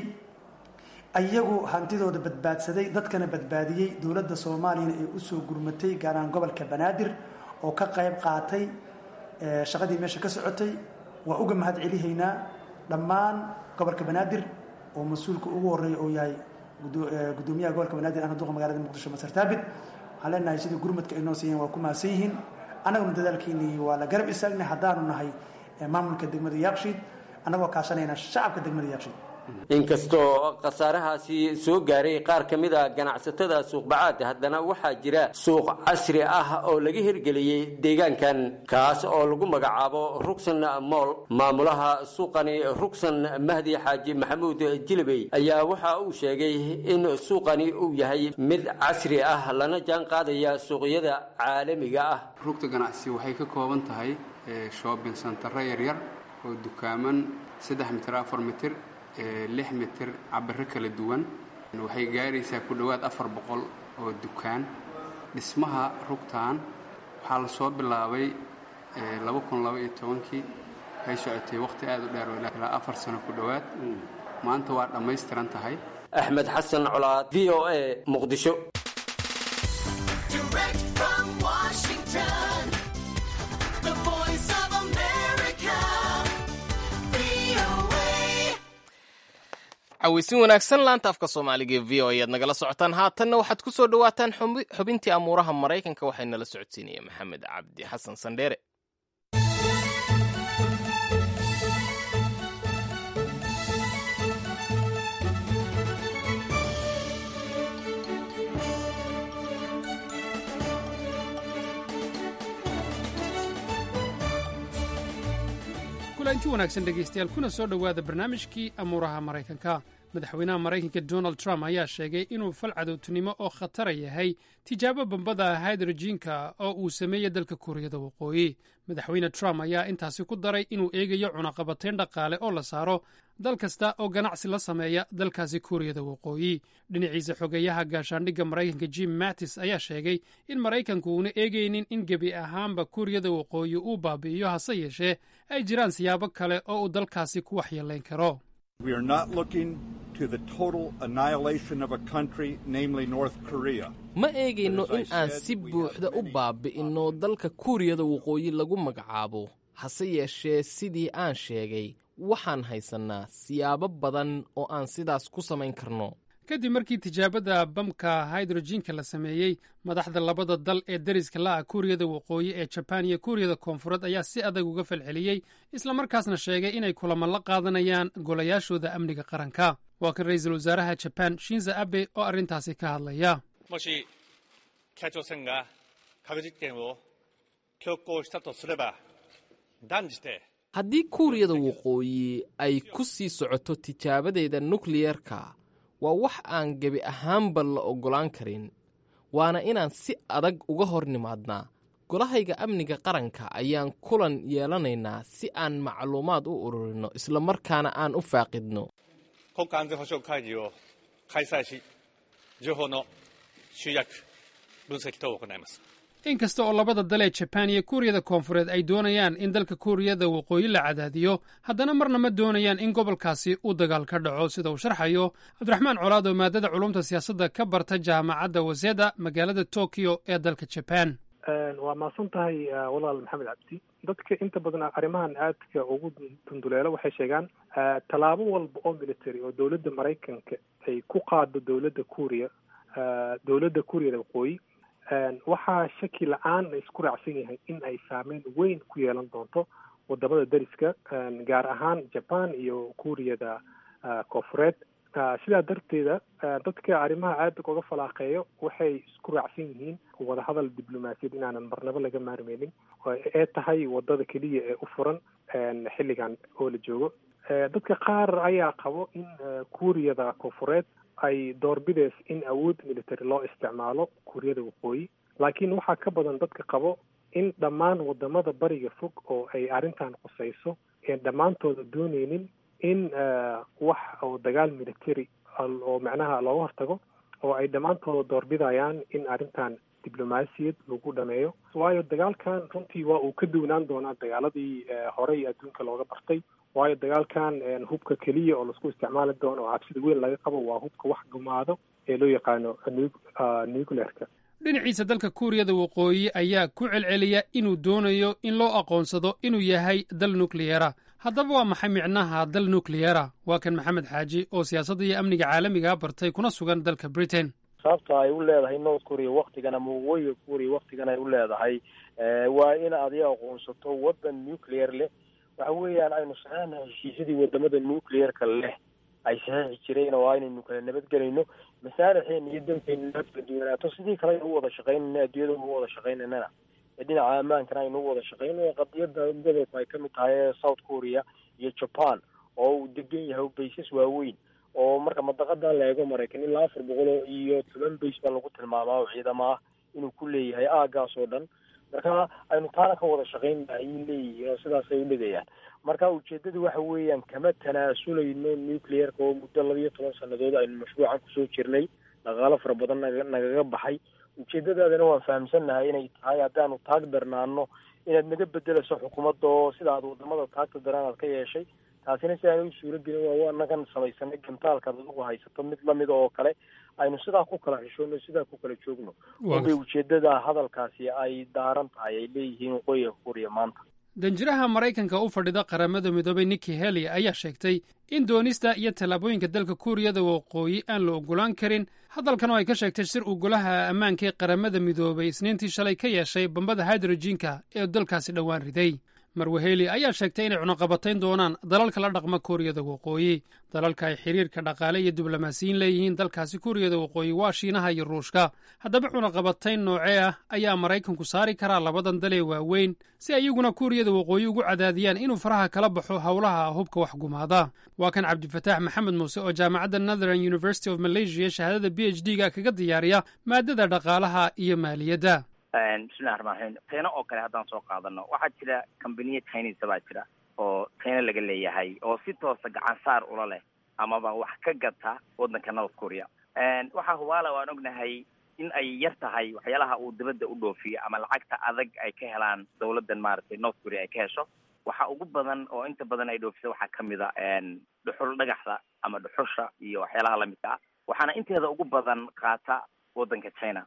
ayagu hantidooda badbaadsaday dadkana badbaadiyey dowladda soomaaliyana ay usoo gurmatay gaaraan gobolka banaadir oo ka qayb qaatay shaqadii meesha ka socotay waa uga mahad celihaynaa dhammaan gobolka banaadir oo mas-uulka ugu horeeya oo yahay gudoomiyaha gobolka banaadir ahna duqa magaalada muqdisho masar taabit waxaan leenahay sidii gurmadka ay noo siiyeen waa ku mahadsan yihiin annaguna dadaalkiinii waa la garab istaagnay haddaanu nahay maamulka degmada yaaqshiid annagoo kaashanayna shacabka degmada yaaqshiid inkastoo khasaarahaasi soo gaaray qaar ka mid a ganacsatada suuqbacaad haddana waxaa jira suuq casri ah oo laga hirgeliyey deegaankan kaas oo lagu magacaabo rugsan mool maamulaha suuqani rugsan mahdi xaaji maxamuud jilibey ayaa waxa uu sheegay in suuqani uu yahay mid casri ah lana jaan qaadaya suuqyada caalamiga ah rugta ganacsi waxay ka kooban tahay shoobin santaro yaryar oo dukaaman saddex mitir afar mitir lix mitir cabiro kala duwan waxay gaaraysaa ku dhowaad afar boqol oo dukaan dhismaha rugtan waxaa la soo bilaabay laba kun laba iyo tobankii waxay socotay wakhti aad u dheer ilaa afar sano ku dhowaad maanta waa dhammaystiran tahay axmed xasan colaad v o a muqdisho caweysin wanaagsan laanta afka soomaaliga ee v o ayaad nagala socotaan haatanna waxaad ku soo dhowaataan xubintii amuuraha maraykanka waxay nala socodsiinaya maxamed cabdi xasan sandheere kulanti wanaagsan dhegaystayaal kuna soo dhowaada barnaamijkii amuuraha maraykanka madaxweynaha maraykanka donald trump ayaa sheegay inuu fal cadowtinimo oo khatara yahay tijaabo bambada haydrojiinka oo uu sameeyey dalka kuuriyada waqooyi madaxweyne trump ayaa intaasi ku daray inuu eegayo cunaqabatayn dhaqaale oo la saaro dal kasta oo ganacsi la sameeya dalkaasi kuuriyada waqooyi dhinaciisa xogeeyaha gaashaandhigga maraykanka jim mattis ayaa sheegay in maraykanku uuna eegaynin in gebi ahaanba kuuriyada waqooyi uu baabi'iyo hase yeeshee ay jiraan siyaabo kale oo uu dalkaasi ku waxyeelayn karo We are not looking to the total annihilation of a country, namely North Korea. ma eegayno in aan si buuxda u baabi'inno dalka kuuriyada waqooyi lagu magacaabo hase yeeshee sidii aan sheegay waxaan haysannaa siyaabo badan oo aan sidaas ku samayn karno kadib markii tijaabada bamka haydrojiinka la sameeyey madaxda labada dal ee deriska la'ah kuuriyada waqooyi ee jabaan iyo kuuriyada koonfureed ayaa si adag uga falceliyey islamarkaasna sheegay inay kulamo la qaadanayaan golayaashooda amniga qaranka waa kan ra'iisul wasaaraha jabaan shinza abe oo arrintaasi ka hadlaya もし北朝鮮が核実験を強行したとすれば断じて haddii kuuriyada waqooyi ay ku sii socoto tijaabadeeda nukliyerka waa wax aan gebi ahaanba la oggolaan karin waana inaan si adag uga hor nimaadnaa golahayga amniga qaranka ayaan kulan yeelanaynaa si aan macluumaad u ururinno islamarkaana aan u faaqidno 国家安全保障会議を開催し情報の集約分析等を行います inkasta oo labada dal ee jabaan iyo kuuriyada koonfureed ay doonayaan in dalka kuuriyada waqooyi la cadaadiyo haddana marna ma doonayaan in gobolkaasi uu dagaal ka dhaco sida uu sharxayo cabdiraxmaan colaad oo maadada culumta siyaasadda ka barta jaamacadda waseda magaalada tokyo ee dalka jabaan waa mahadsan tahay walaal maxamed cabdi dadka inta badan arrimahan aadka ugu dunduleelo waxay sheegaan tallaabo walba oo military oo dowladda maraykanka ay ku qaado dowladda kuuriya dowladda kuuriyada waqooyi waxaa shaki la-aan la isku raacsan yahay in ay saameyn weyn ku yeelan doonto wadamada deriska gaar ahaan jaban iyo kuuriyada koonfureed sidaa darteeda dadka arrimaha aada uga falaaqeeyo waxay isku raacsan yihiin wadahadal diblomaasiyad inaanan marnabo laga maarmeynin ee tahay wadada keliya ee u furan xilligan oo la joogo dadka qaar ayaa qabo in kuuriyada koonfureed ay doorbideys in awood military loo isticmaalo kuuriyada waqooyi laakiin waxaa ka badan dadka qabo in dhammaan wadamada bariga fog oo ay arrintan qusayso een dhammaantooda dooneynin in wax oo dagaal military oo macnaha looga hortago oo ay dhammaantooda doorbidayaan in arrintan diblomaasiyad lagu dhameeyo waayo dagaalkan runtii waa uu ka duwnaan doonaa dagaaladii horey adduunka looga bartay waayo dagaalkan hubka keliya oo laisku isticmaali doono oo cabsida weyn laga qabo waa hubka wax gumaado ee loo yaqaano nuclearka dhinaciisa dalka kuuriyada waqooyi ayaa ku celceliya inuu doonayo in loo aqoonsado inuu yahay dal nukliyera haddaba waa maxay micnaha dal nukliyera waa kan maxamed xaaji oo siyaasadda iyo amniga caalamiga bartay kuna sugan dalka britain sababta ay u leedahay north korea waktigan ama waqooyiga korea waktigan ay u leedahay waa in adiga aqoonsato waddan nuclear leh waxa weeyaan aynu saxeexna heshiisyadii wadamada nuclearka leh ay saxeexi jireen oo aynaynu kala nabadgelayno masaalixeena iyo dalkeena nabad kala duwanaato sidii kale aynu u wada shaqaynayna adduunyada u wada shaqaynaynana ee dhinaca ammaankana aynu u wada shaqayno qadiyada gobolku ay kamid tahay ee south korea iyo japan oo uu degan yahay baysas waaweyn oo marka madaqadan la eego maraykan ilaa afar boqol iyo toban bays baa lagu tilmaamaa oo ciidamo ah inuu ku leeyahay aagaas oo dhan marka aynu taana ka wada shaqaynna ayay leeyihiin oo sidaasay u dhigayaan marka ujeedadu waxa weeyaan kama tanaasuleyno nuclearka oo muddo labiyo toban sanadood aynu mashruucan kusoo jirnay dhaqaalo fara badan naga nagaga baxay ujeedadaadana waan fahamsannahay inay tahay haddaanu taag darnaano inaad naga bedelayso xukuumadda oo sida aad wadamada taagta daran aad ka yeeshay taasina si aan u suuro gelin waa anagan samaysanay gantaalkaad adigu haysato mid lamid oo kale aynu sidaa ku kala xishoono sidaa ku kala joogno unbay ujeedada hadalkaasi ay daaran tahay ay leeyihiin waqooyiga kuuriya maanta danjiraha maraykanka u fadhida qaramada midoobay nikki heli ayaa sheegtay in doonista iyo tallaabooyinka dalka kuuriyada waqooyi aan la ogolaan karin hadalkan oo ay ka sheegtay shir uu golaha ammaanka ee qaramada midoobay isniintii shalay ka yeeshay bambada hydrojiinka ee dalkaasi dhowaan riday marwaheli ayaa sheegtay inay cunaqabatayn doonaan dalalka la dhaqma kuuriyada waqooyi dalalka ay xiriirka dhaqaale iyo diblomaasiyiin leeyihiin dalkaasi kuuriyada waqooyi waa shiinaha iyo ruushka haddaba cunaqabatayn noocee ah ayaa maraykanku saari karaa labadan dalee waaweyn si ayaguna kuuriyada waqooyi ugu cadaadiyaan inuu faraha kala baxo howlaha hubka waxgumaada waa kan cabdifataax maxamed muuse oo jaamacadda northern university of malaysia shahaadada b h d ga kaga diyaariya maadada dhaqaalaha iyo maaliyadda bismillahi raxmaan raxiim china oo kale haddaan soo qaadano waxaa jira kambaniya chinese baa jira oo china laga leeyahay oo si toosa gacan saar ula leh amaba wax ka gata waddanka north korea waxaa hubaala waan ognahay in ay yar tahay waxyaalaha uu dibadda u dhoofiyo ama lacagta adag ay ka helaan dawladdan maaragtay north korea ay ka hesho waxa ugu badan oo inta badan ay dhoofisa waxaa kamid a dhuxul dhagaxda ama dhuxusha iyo waxyaalaha lamidka ah waxaana inteeda ugu badan qaata waddanka china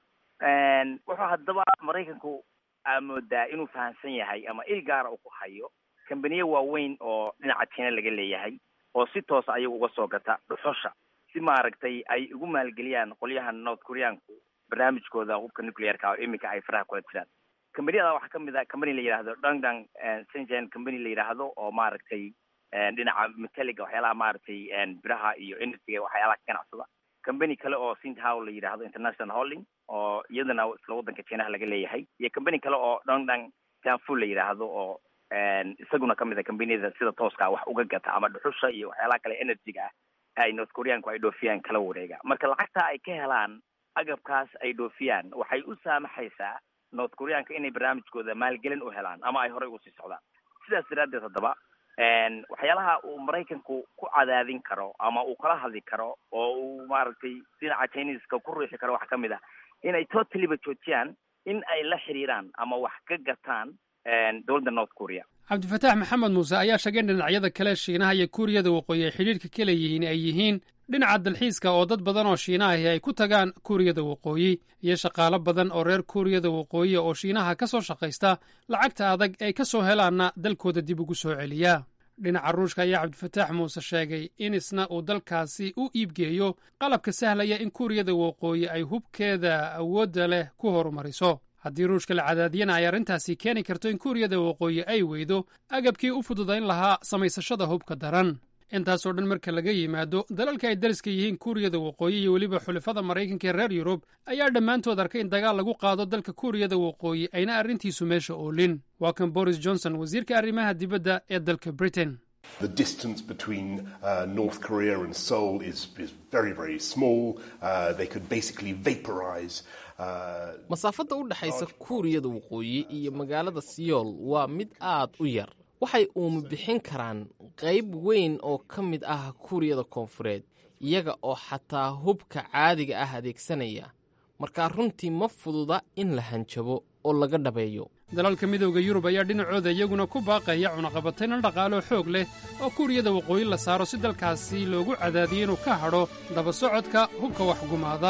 wuxuu haddaba maraykanku aa moodaa inuu fahamsan yahay ama il gaara uu ku hayo kambaniye waaweyn oo dhinaca china laga leeyahay oo si toosa ayagu uga soo gata dhuxusha si maaragtay ay ugu maalgeliyaan qolyahan north koreaanku barnaamijkooda hubka nuclearka oo iminka ay faraha kula jiraan kambaniyada waxaa kamid a company la yidhaahdo dangdang sengen company la yidhaahdo oo maaragtay dhinaca metaliga waxyaalaha maaragtay biraha iyo energyga waxyaalaha ka ganacsada company kale oo sinthow la yidhaahdo international holding oo iyadana isla waddanka chinaha laga leeyahay iyo company kale oo dongdang tanfu la yidhaahdo oo isaguna kamid a combaniyada sida tooska wax uga gata ama dhuxusha iyo waxyaalaha kale energyga ah ay north koreaanku ay dhoofiyaan kala wareega marka lacagta ay ka helaan agabkaas ay dhoofiyaan waxay u saamaxaysaa north koreaanka inay barnaamijkooda maalgelin u helaan ama ay horey usii socdaan sidaas daraaddeed haddaba waxyaalaha uu maraykanku ku cadaadin karo ama uu kala hadli karo oo uu maaragtay dhinaca chineska ku riixi karo waxaa kamid ah inay totaliba joojiyaan in ay la xiriiraan ama wax ka gataan dowladda north korea cabdifataax maxamed muuse ayaa sheegay in dhinacyada kale shiinaha iyo kuuriyada waqooyi ay xidhiirka ka leeyihiin ay yihiin dhinaca dalxiiska oo dad badan oo shiinahahi ay ku tagaan kuuriyada waqooyi iyo shaqaalo badan oo reer kuuriyada waqooyi oo shiinaha ka soo shaqaysta lacagta adag ay ka soo helaanna dalkooda dib ugu soo celiya dhinaca ruushka ayaa cabdifataax muuse sheegay in isna uu dalkaasi u iibgeeyo qalabka sahlaya in kuuriyada waqooyi ay hubkeeda awoodda leh ku horumariso haddii ruushka la cadaadiyana ay arrintaasi keeni karto in kuuriyada waqooyi ay weydo agabkii u fududayn lahaa samaysashada hubka daran intaasoo dhan marka laga yimaado dalalka ay dariska yihiin kuuriyada waqooyi iyo weliba xulafada maraykanka ee reer yurub ayaa dhammaantood arkay in dagaal lagu qaado dalka kuuriyada waqooyi ayna arrintiisu meesha oolin waa kan boris johnson wasiirka arrimaha dibadda ee dalka britain The distance between uh, North Korea and Seoul is, is very, very small. Uh, they could basically vaporize. Uh, masaafadda u dhexaysa kuuriyada waqooyi iyo magaalada siyool waa mid aad u yar waxay uuma bixin karaan qayb weyn oo ka mid ah kuuriyada koonfureed iyaga oo xataa hubka caadiga ah adeegsanaya markaa runtii ma fududa in la hanjabo oo laga dhabeeyo dalalka midowda yurub ayaa dhinacooda iyaguna ku baaqaya cunaqabatayna dhaqaalo xoog leh oo kuuriyada waqooyi la saaro si dalkaasi loogu cadaadiyo inuu ka hadho daba socodka hubka waxgumaada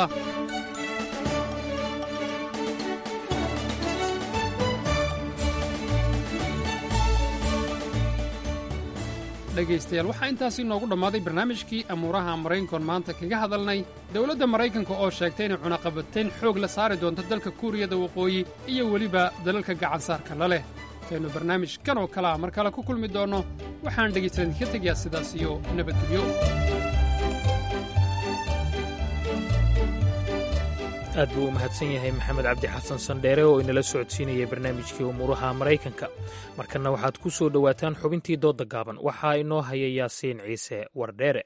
dhegaystayaal waxaa intaasi inoogu dhammaaday barnaamijkii amuuraha maraykankoon maanta kaga hadalnay dowladda maraykanka oo sheegtay inay cunaqabatayn xoog la saari doonto dalka kuuriyada waqooyi iyo weliba dalalka gacansaarka la leh intaynu barnaamij kan oo kale a mar kale ku kulmi doonno waxaan dhegaystayaal idinka tegayaa sidaas iyo nabadgelyo aad buu u mahadsan yahay maxamed cabdi xasan sandheere oo inala socodsiinayay barnaamijkii umuuraha maraykanka markanna waxaad ku soo dhowaataan xubintii doodda gaaban waxaa inoo haya yaasiin ciise wardheere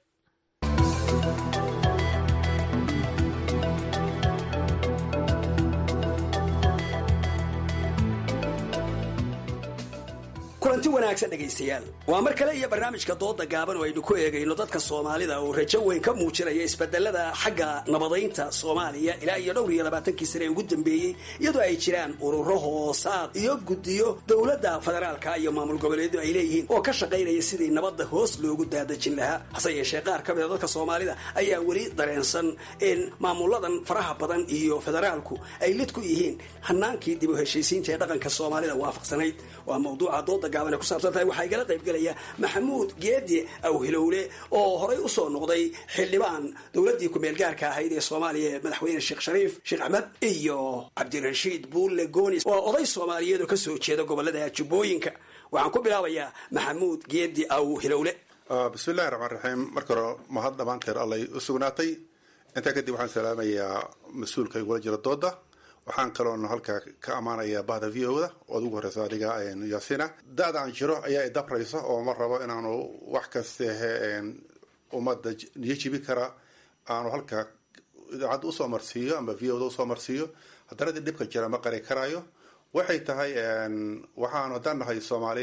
kulanti wanaagsan dhegaystayaal waa mar kale iyo barnaamijka dooda gaaban oo aynu ku eegayno dadka soomaalida oo rajo weyn ka muujinaya isbedelada xagga nabadaynta soomaaliya ilaa iyo dhowr iyo labaatankii sane ee ugu dambeeyey iyadoo ay jiraan ururo hoosaad iyo guddiyo dowladda federaalka iyo maamul goboleedu ay leeyihiin oo ka shaqaynaya sidii nabadda hoos loogu daadajin lahaa hase yeeshee qaar ka mida dadka soomaalida ayaa weli dareensan in maamuladan faraha badan iyo federaalku ay lid ku yihiin hanaankii dib u heshiisiinta ee dhaqanka soomaalida waafaqsanayd waa mawduuca dooda gaaban ay ku saabsan tahay waxaa igala qayb gelaya maxamuud geedi awhilowle oo horay usoo noqday xildhibaan dowladdii ku-meel gaarka ahayd ee soomaaliya ee madaxweyne sheekh shariif sheekh axmed iyo cabdirashiid buulle goonis waa oday soomaaliyeed oo kasoo jeeda gobolada jubbooyinka waxaan ku bilaabayaa maxamuud geedi aw hilowle bismillahi raxmaan raxiim marka hore mahad dhammaanteed allay u sugnaatay intaa kadib waxaan salaamayaa mas-uulka igula jira dooda waxaan kaloon halkaa ka ammaanayaa bahda v o da ood ugu horeysa adiga yaasina da-da aan jiro ayaa idabraysa oo ma rabo inaanu wax kastehe ummadda niyo jibi kara aanu halkaa idaacadda usoo marsiiyo ama v o da usoo marsiiyo haddana dib dhibka jira ma qari karaayo waxay tahay waxaanu haddaan nahay soomaali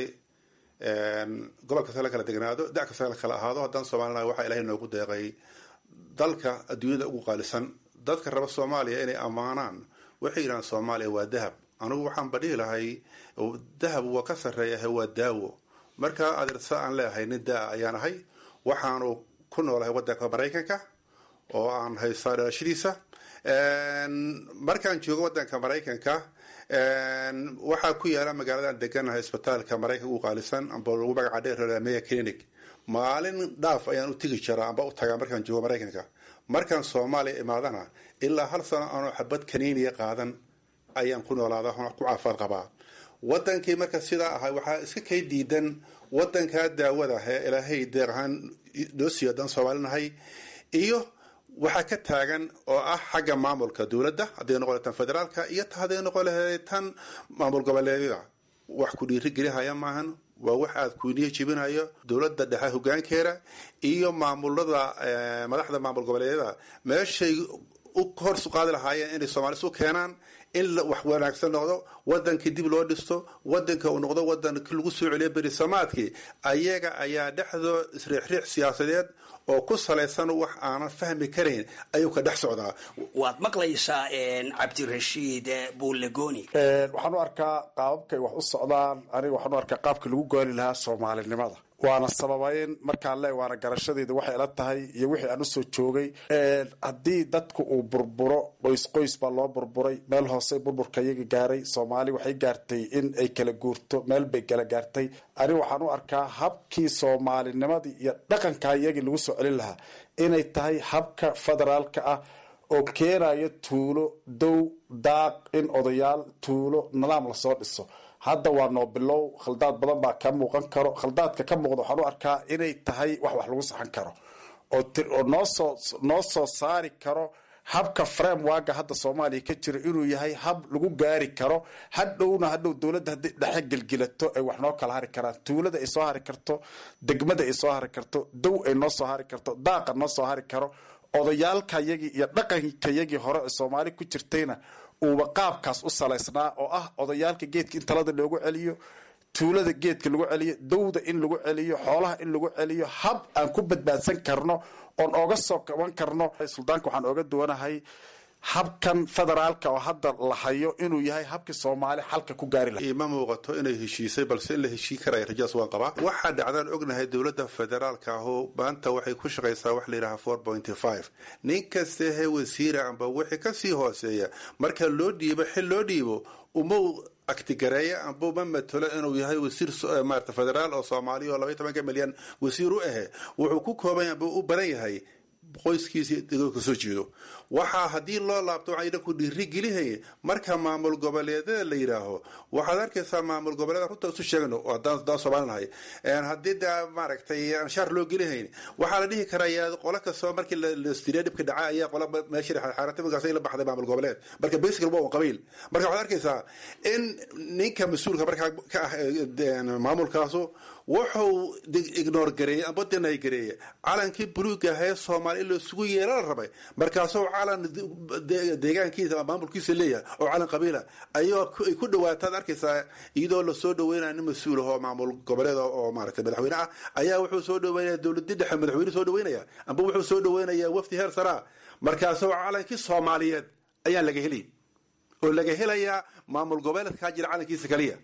gobol kasta la kala degnaado da kasta la kala ahaado haddaan soomaalinahay waxaa ilahay noogu deeqay dalka adduunyada ugu qaalisan dadka raba soomaaliya inay ammaanaan waxay yidhahaan soomaaliya waa dahab anigu waxaan badhihi lahay dahab waa ka sarreeyahay waa daawo markaa adeersa aan leeahay nin daa ayaan ahay waxaanu ku noolahay waddanka maraykanka oo aan haystaa dhalashadiisa markaan joogo waddanka maraykanka waxaa ku yaala magaaladan deganahay isbitaalka maraykanka ugu qaalisan amba lagu magaca dheer meya clinic maalin dhaaf ayaan u tegi jiraa amba u tagaa markaan joogo maraykanka markaan soomaaliya imaadana ilaa hal sano aanoo xabad kaniiniya qaadan ayaan ku noolaada ku caafimaad qabaa wadankii marka sidaa ahay waxaa iska kay diidan wadankaa daawada ee ilaahay deeq ahaan noo siiyo haddaan soomaalinahay iyo waxaa ka taagan oo ah xagga maamulka dowladda hadday noqon tan federaalka iyo hadday noqon lahayd tan maamul goboleedyada wax ku dhiirigelihaya maahan waa wax aad kuniya jibinayo dowladda dhexe hogaankeeda iyo maamulada madaxda maamul goboleedyada meeshay u hor qaadi lahaayeen inay soomaalis u keenaan in wax wanaagsan noqdo wadankii dib loo dhisto wadanka uu noqdo wadankii lagu soo celiyo berisamaadkii ayaga ayaa dhexdoo isriixriix siyaasadeed oo ku salaysan wax aanan fahmi karayn ayuu ka dhex socdaa waad maqlaysaa cabdirashiid buulegoni waxaan u arkaa qaababkay wax u socdaan aniga waxaan u arkaa qaabkii lagu gooli lahaa soomaalinimada waana sababayn markaan le waana garashadeeda waxay ila tahay iyo wixii aan usoo joogay haddii dadku uu burburo qoys qoys baa loo burburay meel hoose burburka iyaga gaaray soomaali waxay gaartay in ay kala guurto meel bay kala gaartay aniga waxaan u arkaa habkii soomaalinimadii iyo dhaqanka iyagii lagu soo celin lahaa inay tahay habka federaalka ah oo keenayo tuulo dow daaq in odayaal tuulo nidaam lasoo dhiso hadda waa noo bilow khaldaad badan baa ka muuqan karo khaldaadka ka muuqda waxaan u arkaa inay tahay wax wax lagu saxan karo oo noosoo noo soo saari karo habka framewaga hadda soomaaliya ka jira inuu yahay hab lagu gaari karo hadhowna hadhow dowladda haddii dhexe gelgilato ay wax noo kala hari karaan tuulada ay soo hari karto degmada ay soo hari karto dow ay noo soo hari karto daaqa noo soo hari karo odayaalkayagii iyo dhaqankayagii hore ee soomaali ku jirtayna uuba qaabkaas u salaysnaa oo ah odayaalka geedka in talada loogu celiyo tuulada geedka lagu celiyo dowda in lagu celiyo xoolaha in lagu celiyo hab aan ku badbaadsan karno oon ooga soo kaban karno suldaanka waxaan ooga duwanahay habkan federaalka oo hadda la hayo inuu yahay habkii soomaali xalka ku gaari laha ima muuqato inay heshiisay balse in la heshiin karaya rajadaas waan qabaa waxaa dhacdaan ognahay dowladda federaalka ahu maanta waxay ku shaqaysaa wax la yidhaha four pointy five nin kastehe wasiira amba wixii kasii hooseeya marka loo dhiibo xil loo dhiibo uma aktigareeya amba uma matalo inuu yahay wasiir maarata federaal oo soomaaliya oo labaiy tobanka milyan wasiir u ahe wuxuu ku kooban amba u badan yahay qoyskiisii degoolka soo jeedo waxaa haddii loo laabto waxaa idhanku dhiiri gelihaya marka maamul goboleedyada la yidhaaho waxaad arkaysaa maamul goboleeda runta isu sheegno oo haddaan soomaalinahay haddii da maaragtay anshaar loo gelihayn waxaa la dhihi karaa qolo kastoo markii lastiriya dhibka dhaca ayaa qola meesha xaarata markaas la baxday maamul goboleed marka basically waa un qabiil marka waxaad arkaysaa in ninka mas-uulka markaa ka ah maamulkaasu wuxuu ignore gareeyey amba denay gareeye calankii buluuga ahee soomaali in la isugu yeela la rabay markaasoo calan deegaankiisa maamulkiisa leeyahay oo calan qabiila ayay ku dhawaataad arkaysaa iyadoo lasoo dhaweynaya nin mas-uul ah oo maamul goboleed oo maaragtay madaxweyne ah ayaa wuxuu soo dhaweynaya dowladii dhexe madaxweyne soo dhaweynaya amba wuxuu soo dhaweynaya wafdi heer saraa markaasoo calankii soomaaliyeed ayaa laga helay oo laga helayaa maamul goboleedkaa jira calankiisa kaliya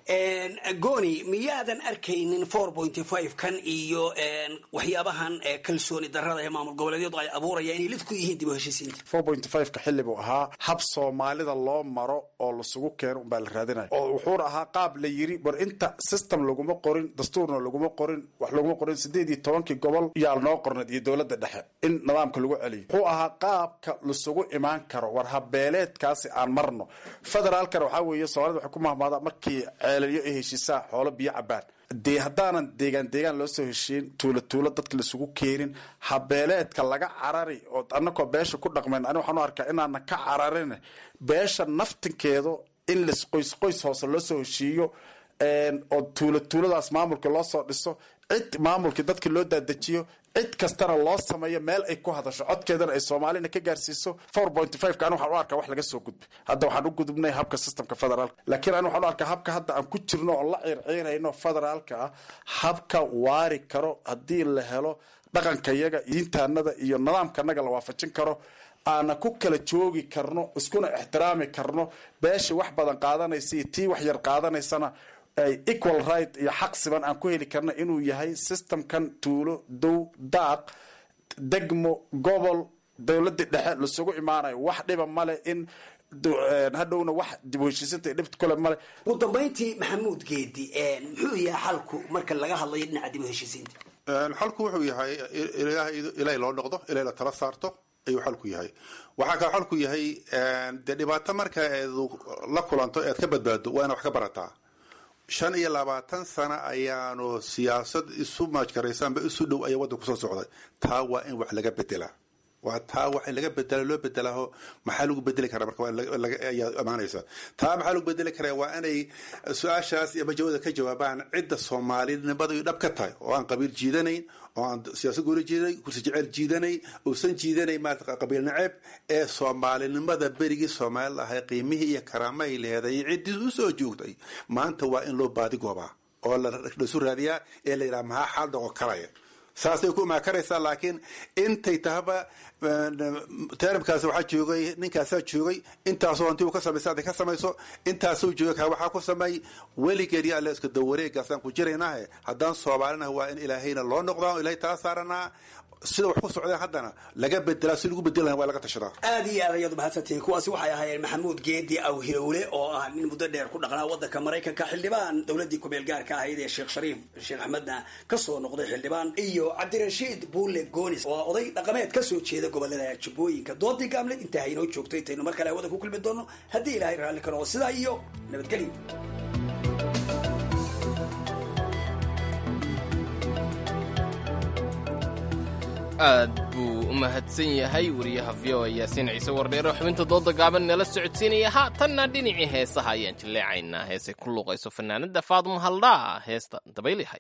goni miyaadan arkaynin four pointy five kan iyo waxyaabahan kalsooni darada ee maamul goboleedyadu ay abuurayaan inay lid ku yihiin dib u heshiisiinta four pointy five ka xilli buu ahaa hab soomaalida loo maro oo lasugu keeno unbaa la raadinaya oo wuxuuna ahaa qaab la yiri war inta system laguma qorin dastuurna laguma qorin wax laguma qorin sideed iyo tobankii gobol yaa noo qornad iyo dowladda dhexe in nidaamka lagu celiyo wuxuu ahaa qaabka lasugu imaan karo war habeeleedkaasi aan marno federaalkana waxaa weeye soomaalida waxay ku mahmaadaa markii ceelaliyo ay heshiisaa xoolo biyo cabaan dee haddaanan deegaan deegaan loo soo heshiin tuulo tuulo dadka laisugu keenin habeeleedka laga carari oo annakoo beesha ku dhaqmayn ani waxaan u arkaa inaanan ka cararin beesha naftinkeedu in las qoys qoys hoose loo soo heshiiyo oo tuulo tuuladaas maamulka loo soo dhiso cid maamulkii dadka loo daadejiyo cid kastana loo sameeyo meel ay ku hadasho codkeedana ay soomaalina ka gaarsiiso four point five ka ani waxaan u arkaa wax laga soo gudbay hadda waxaan u gudubnay habka systemka federaalka laakiin ani waxaan u arkaa habka hadda aan ku jirno oo la ciirciirayno federaalka ah habka waari karo haddii la helo dhaqankayaga diintaanada iyo nidaamkanaga la waafajin karo aana ku kala joogi karno iskuna ixtiraami karno beesha wax badan qaadanaysa iyo tii wax yar qaadanaysana ay equal right iyo xaq siban aan ku heli karna inuu yahay systemkan tuulo dow daaq degmo gobol dowladii dhexe lasugu imaanayo wax dhiba male in hadhowna wax dib u heshiisinta dhibta kule male ugu dambayntii maxamuud geedi muxuu yahay xalku marka laga hadlayo dhinaca dib u heshiisiinta xalku wuxuu yahay ilaahay loo noqdo ilaahay la tala saarto ayuu xalku yahay waxaa kale xalku yahay dee dhibaato marka eedu la kulanto eed ka badbaado waa ina wax ka barataa shan iyo labaatan sano ayaanu siyaasad isu maajkaraysanba isu dhow ayaa waddan kusoo socday taa waa in wax laga bedelaa waa taa wax in laga bedela loo bedelaaho maxaa lagu bedeli karaa marka ayaa imaanaysa taa maxaa lagu bedeli karaa waa inay su-aashaas iyo majawada ka jawaabaan cidda soomaalinimada dhab ka tahay oo aan qabiil jiidanayn oo aan siyaasad gooli jiidanay kursi jeceyl jiidanay uusan jiidanay maarata qabiil naceeb ee soomaalinimada berigii soomaali lahay qiimihii iyo karaamahay leeday ciddii usoo joogtay maanta waa in loo baadigoobaa oo laisu raadiyaa ee la yidhaha maxaa xaal dhaqo karaya saasay ku imaakaraysaa laakiin intay tahaba terabkaas waxaa joogay ninkaasaa joogay intaasoo hanti uu ka samaysa hadday ka samayso intaasuu joogay kaa waxaa ku sameey weligeed iyo alle iska dawareegaasaan ku jiraynahe haddaan soomaalinaha waa in ilaahayna loo noqdaa ilahay tala saaranaa sida wax ku socdeen haddana laga bedelaa si lagu bedeli laha waa laga tashadaa aad iyo aad ayaad mahadsantihiin kuwaasi waxay ahaayeen maxamuud geedi awhilowle oo ah nin muddo dheer ku dhaqnaa waddanka maraykanka xildhibaan dowladdii kumeel gaarka ahayd ee sheekh shariif sheekh axmedna kasoo noqday xildhibaan iyo cabdirashiid buule goonis oo oday dhaqameed kasoo jeeda gobolada jubbooyinka doodii gaamleed intaa haynoo joogto intaynu mar kale hawada ku kulmi doono haddii ilaahay raalli ka noqo sidaa iyo nabadgelyo aad buu u mahadsan yahay wariyaha v o a yaasiin ciise wardheero xubinta dooda gaaban nala socodsiinaya haatanna dhinacii heesaha ayaan jilleecaynaa heesay ku luuqayso fanaanada faadmo haldhaa heesta dabaylihay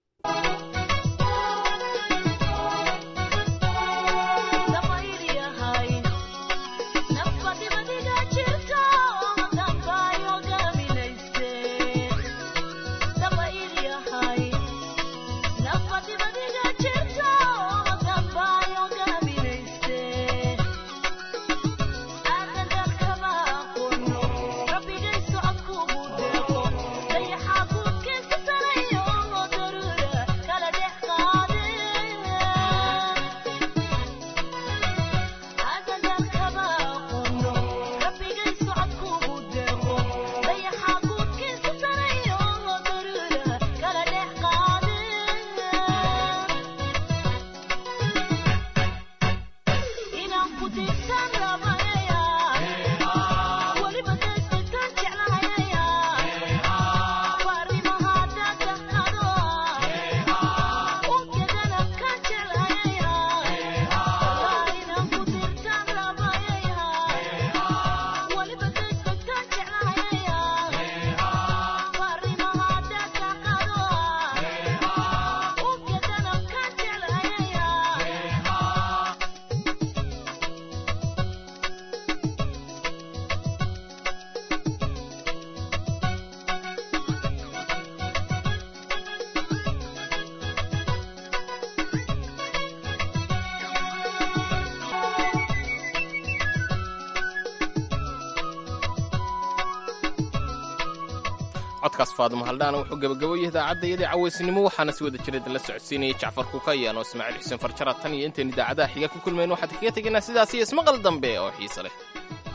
codkaas faadimo haldhaana wuxuu gabagaboyay idaacadayadii cawaysnimo waxaana si wada jira idinla socodsiinaya jacfar kukayaan oo ismaaciil xuseen farjara tan iyo intaynu idaacadaha xiga ku kulmayn waxaan kaga tegaynaa sidaas iyo ismaqal dambe oo xiise leh